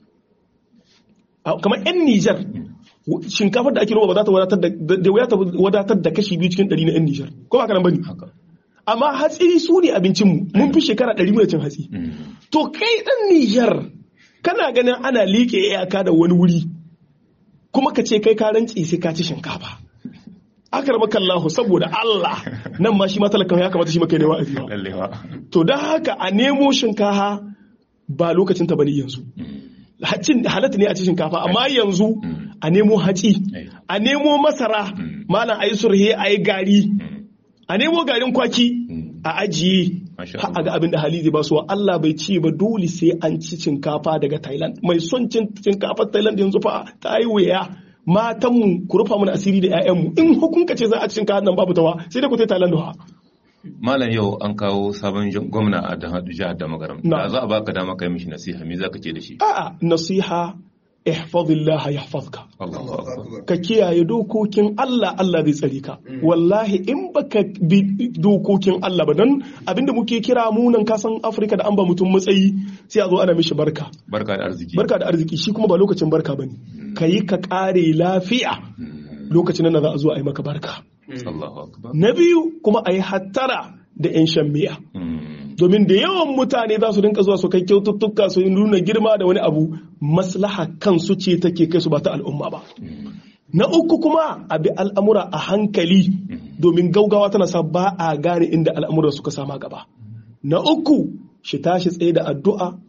A: kamar yan Nijar shinkafar da ake noma ba za ta wadatar da da wuya ta wadatar da kashi biyu cikin ɗari na yan Nijar ko ba haka nan bane amma hatsi su ne abincinmu mun fi shekara ɗari muna cin hatsi to kai ɗan Nijar kana ganin ana liƙe iyaka da wani wuri kuma ka ce kai ka rantsi sai ka ci shinkafa akar makallahu saboda Allah nan ma shi ma talakan ya kamata shi maka ne wa'azi to don haka a nemo shinkafa ba lokacin ta bane yanzu halatta ne a ci shinkafa amma yanzu a nemo haci a nemo masara malam ayi surhe ayi gari a nemo garin kwaki a ajiye a ga abin da hali zai basuwa Allah bai ci ba dole sai an ci shinkafa daga Thailand mai son cin shinkafar Thailand yanzu fa ta yi wuya matanmu ku rufa mana asiri da 'ya'yanmu in hukunka ce za a ci shinkafa nan babu tawa sai dai ku tai Thailand ha
B: Malam yau an kawo sabon gwamna a jihar da magaram. Da za a baka dama kai mishi nasiha me za ka ce da shi?
A: A'a nasiha ihfazillaha yahfazka ka kiyaye dokokin Allah Allah zai tsare ka wallahi in baka bi dokokin Allah ba dan abinda muke kira munan kasan Afirka da an ba mutum matsayi sai a zo ana mishi barka
B: barka da arziki
A: barka da arziki shi kuma ba lokacin barka bane kayi ka kare lafiya lokacin nan za a zo a yi maka barka na biyu kuma a yi hattara da 'yan shan miya domin da yawan mutane za su rinka zuwa su kai kyaututtuka su nuna girma da wani abu maslaha kansu ce take kai su ba ta al'umma ba na uku kuma a bi al'amura a hankali domin gaugawa tana sa ba a gane inda al'amura suka sama gaba na uku shi tashi tsaye da addu'a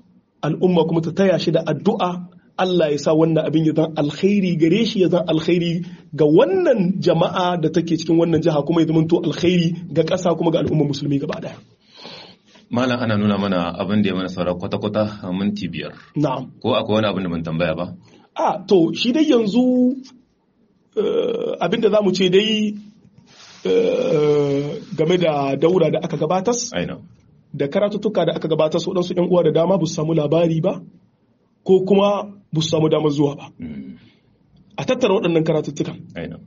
A: al'umma kuma ta taya shi da addu'a Allah ya sa wannan abin ya zan alkhairi gare shi ya zan alkhairi ga wannan jama'a da take cikin wannan jiha kuma ya zamanto alkhairi ga ƙasa kuma ga al'ummar musulmi gaba daya
B: malam ana nuna mana abin da ya mana saura kwata-kwata a minti biyar
A: na'am
B: ko akwai wani abin da ban tambaya ba
A: a to shi dai yanzu abin da za mu ce dai game da daura da aka gabatas
B: aina
A: da karatuttuka da aka gabatar su waɗansu ‘yan uwa da dama ba su samu labari ba ko kuma ba su samu damar zuwa ba
B: Mm.
A: a tattara waɗannan karatuttukan
B: aina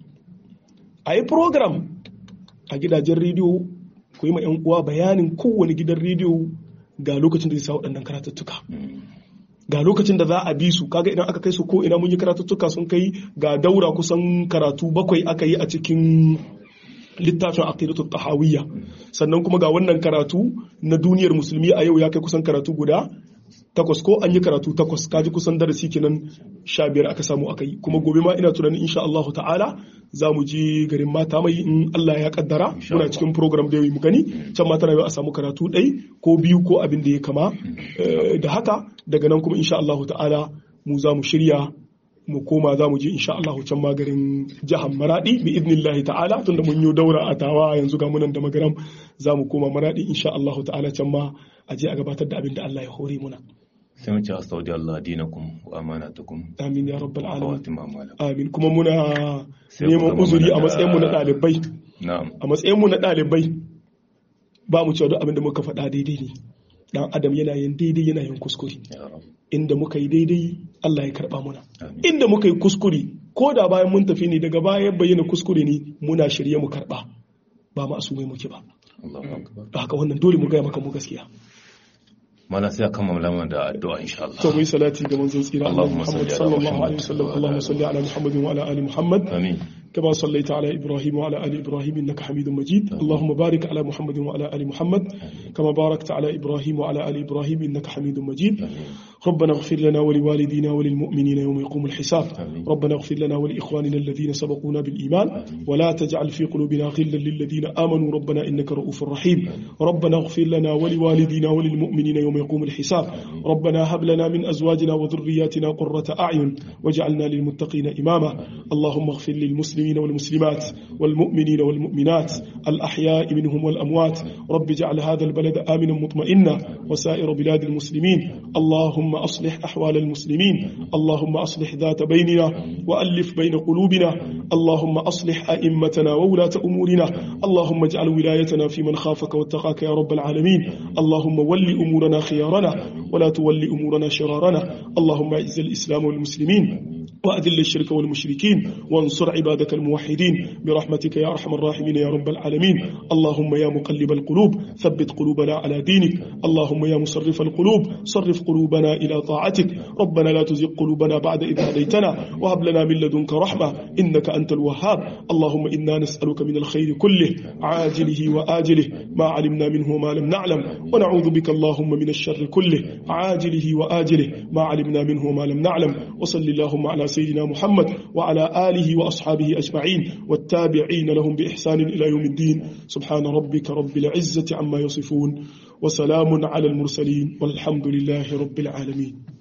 A: a yi program a gidajen rediyo ku yi ma 'yan uwa bayanin kowane gidan rediyo ga lokacin da zai sa waɗannan karatuttuka
B: Mm.
A: ga lokacin da za a bi su kaga idan aka kai su ko ina mun yi karatuttuka sun kai ga daura kusan karatu bakwai aka yi a cikin littafin aqidatu tahawiyya sannan kuma ga wannan karatu na duniyar musulmi a yau ya kai kusan karatu guda takwas ko an yi karatu takwas kaji kusan darasi kenan sha biyar aka samu aka yi kuma gobe ma ina tunanin insha Allah ta'ala za mu je garin mata mai in Allah ya kaddara
B: Insha
A: muna
B: Allah.
A: cikin program da yau mu gani can ma tana yau a samu karatu ɗai ko biyu ko abin da ya kama Eh, da haka daga nan kuma insha Allah ta'ala mu za mu shirya mu koma za mu je insha Allah can ma garin jihar Maradi bi idnillahi ta'ala tunda mun yi daura a tawa yanzu ga munan da magaram za mu koma Maradi insha Allah ta'ala can ma a je a gabatar da abin da Allah ya hore muna
B: sai mu ce astaudi Allah dinakum wa amanatukum
A: amin ya rabbal
B: wa
A: alamin
B: khawatim a'malakum
A: amin kuma muna
B: Sai ku
A: neman
B: gama
A: uzuri a
B: mana da-
A: matsayin mu na ɗalibai
B: na'am
A: a matsayin mu na ɗalibai ba mu cewa duk abin da muka faɗa daidai ne dan adam yana yin daidai yana yin kuskure
B: ya rab
A: inda muka yi daidai Allah ya karba muna
B: Amin.
A: inda muka yi kuskure ko da bayan mun tafi ne daga bayan bayyana kuskure ne muna shirye mu karba ba ma asumai muke ba
B: Allahu akbar
A: da haka wannan dole mu gaya maka mu gaskiya
B: mana sai a kammala mana da addu'a insha Allah
A: to mu yi salati ga manzon tsira Allah
B: Allahumma
A: Muhammad
B: salli ala
A: sallallahu alaihi wasallam
B: Muhammad
A: Allahumma salli ala Muhammad wa ala ali Muhammad
B: amin
A: كما صليت على إبراهيم وعلى آل إبراهيم إنك حميد مجيد اللهم بارك على محمد وعلى آل محمد كما باركت على إبراهيم وعلى آل إبراهيم إنك حميد مجيد ربنا اغفر لنا ولوالدينا وللمؤمنين يوم يقوم الحساب
B: آمين.
A: ربنا اغفر لنا ولإخواننا الذين سبقونا بالإيمان ولا تجعل في قلوبنا غلا للذين آمنوا ربنا إنك رؤوف رحيم ربنا اغفر لنا ولوالدينا وللمؤمنين يوم يقوم الحساب ربنا هب لنا من أزواجنا وذرياتنا قرة أعين واجعلنا للمتقين إماما اللهم اغفر للمسلمين والمسلمات والمؤمنين والمؤمنات الأحياء منهم والأموات رب اجعل هذا البلد آمنا مطمئنا وسائر بلاد المسلمين اللهم أصلح أحوال المسلمين اللهم أصلح ذات بيننا وألف بين قلوبنا اللهم أصلح أئمتنا وولاة أمورنا اللهم اجعل ولايتنا في من خافك واتقاك يا رب العالمين اللهم ول أمورنا خيارنا ولا تول أمورنا شرارنا اللهم أعز الإسلام والمسلمين وأذل الشرك والمشركين وانصر عبادك الموحدين برحمتك يا أرحم الراحمين يا رب العالمين اللهم يا مقلب القلوب ثبت قلوبنا على دينك اللهم يا مصرف القلوب صرف قلوبنا إلى طاعتك ربنا لا تزغ قلوبنا بعد إذ هديتنا وهب لنا من لدنك رحمة إنك أنت الوهاب اللهم إنا نسألك من الخير كله عاجله وآجله ما علمنا منه وما لم نعلم ونعوذ بك اللهم من الشر كله عاجله وآجله ما علمنا منه وما لم نعلم وصل اللهم على سيدنا محمد وعلى آله وأصحابه أجمعين والتابعين لهم بإحسان إلى يوم الدين سبحان ربك رب العزة عما يصفون وسلام على المرسلين والحمد لله رب العالمين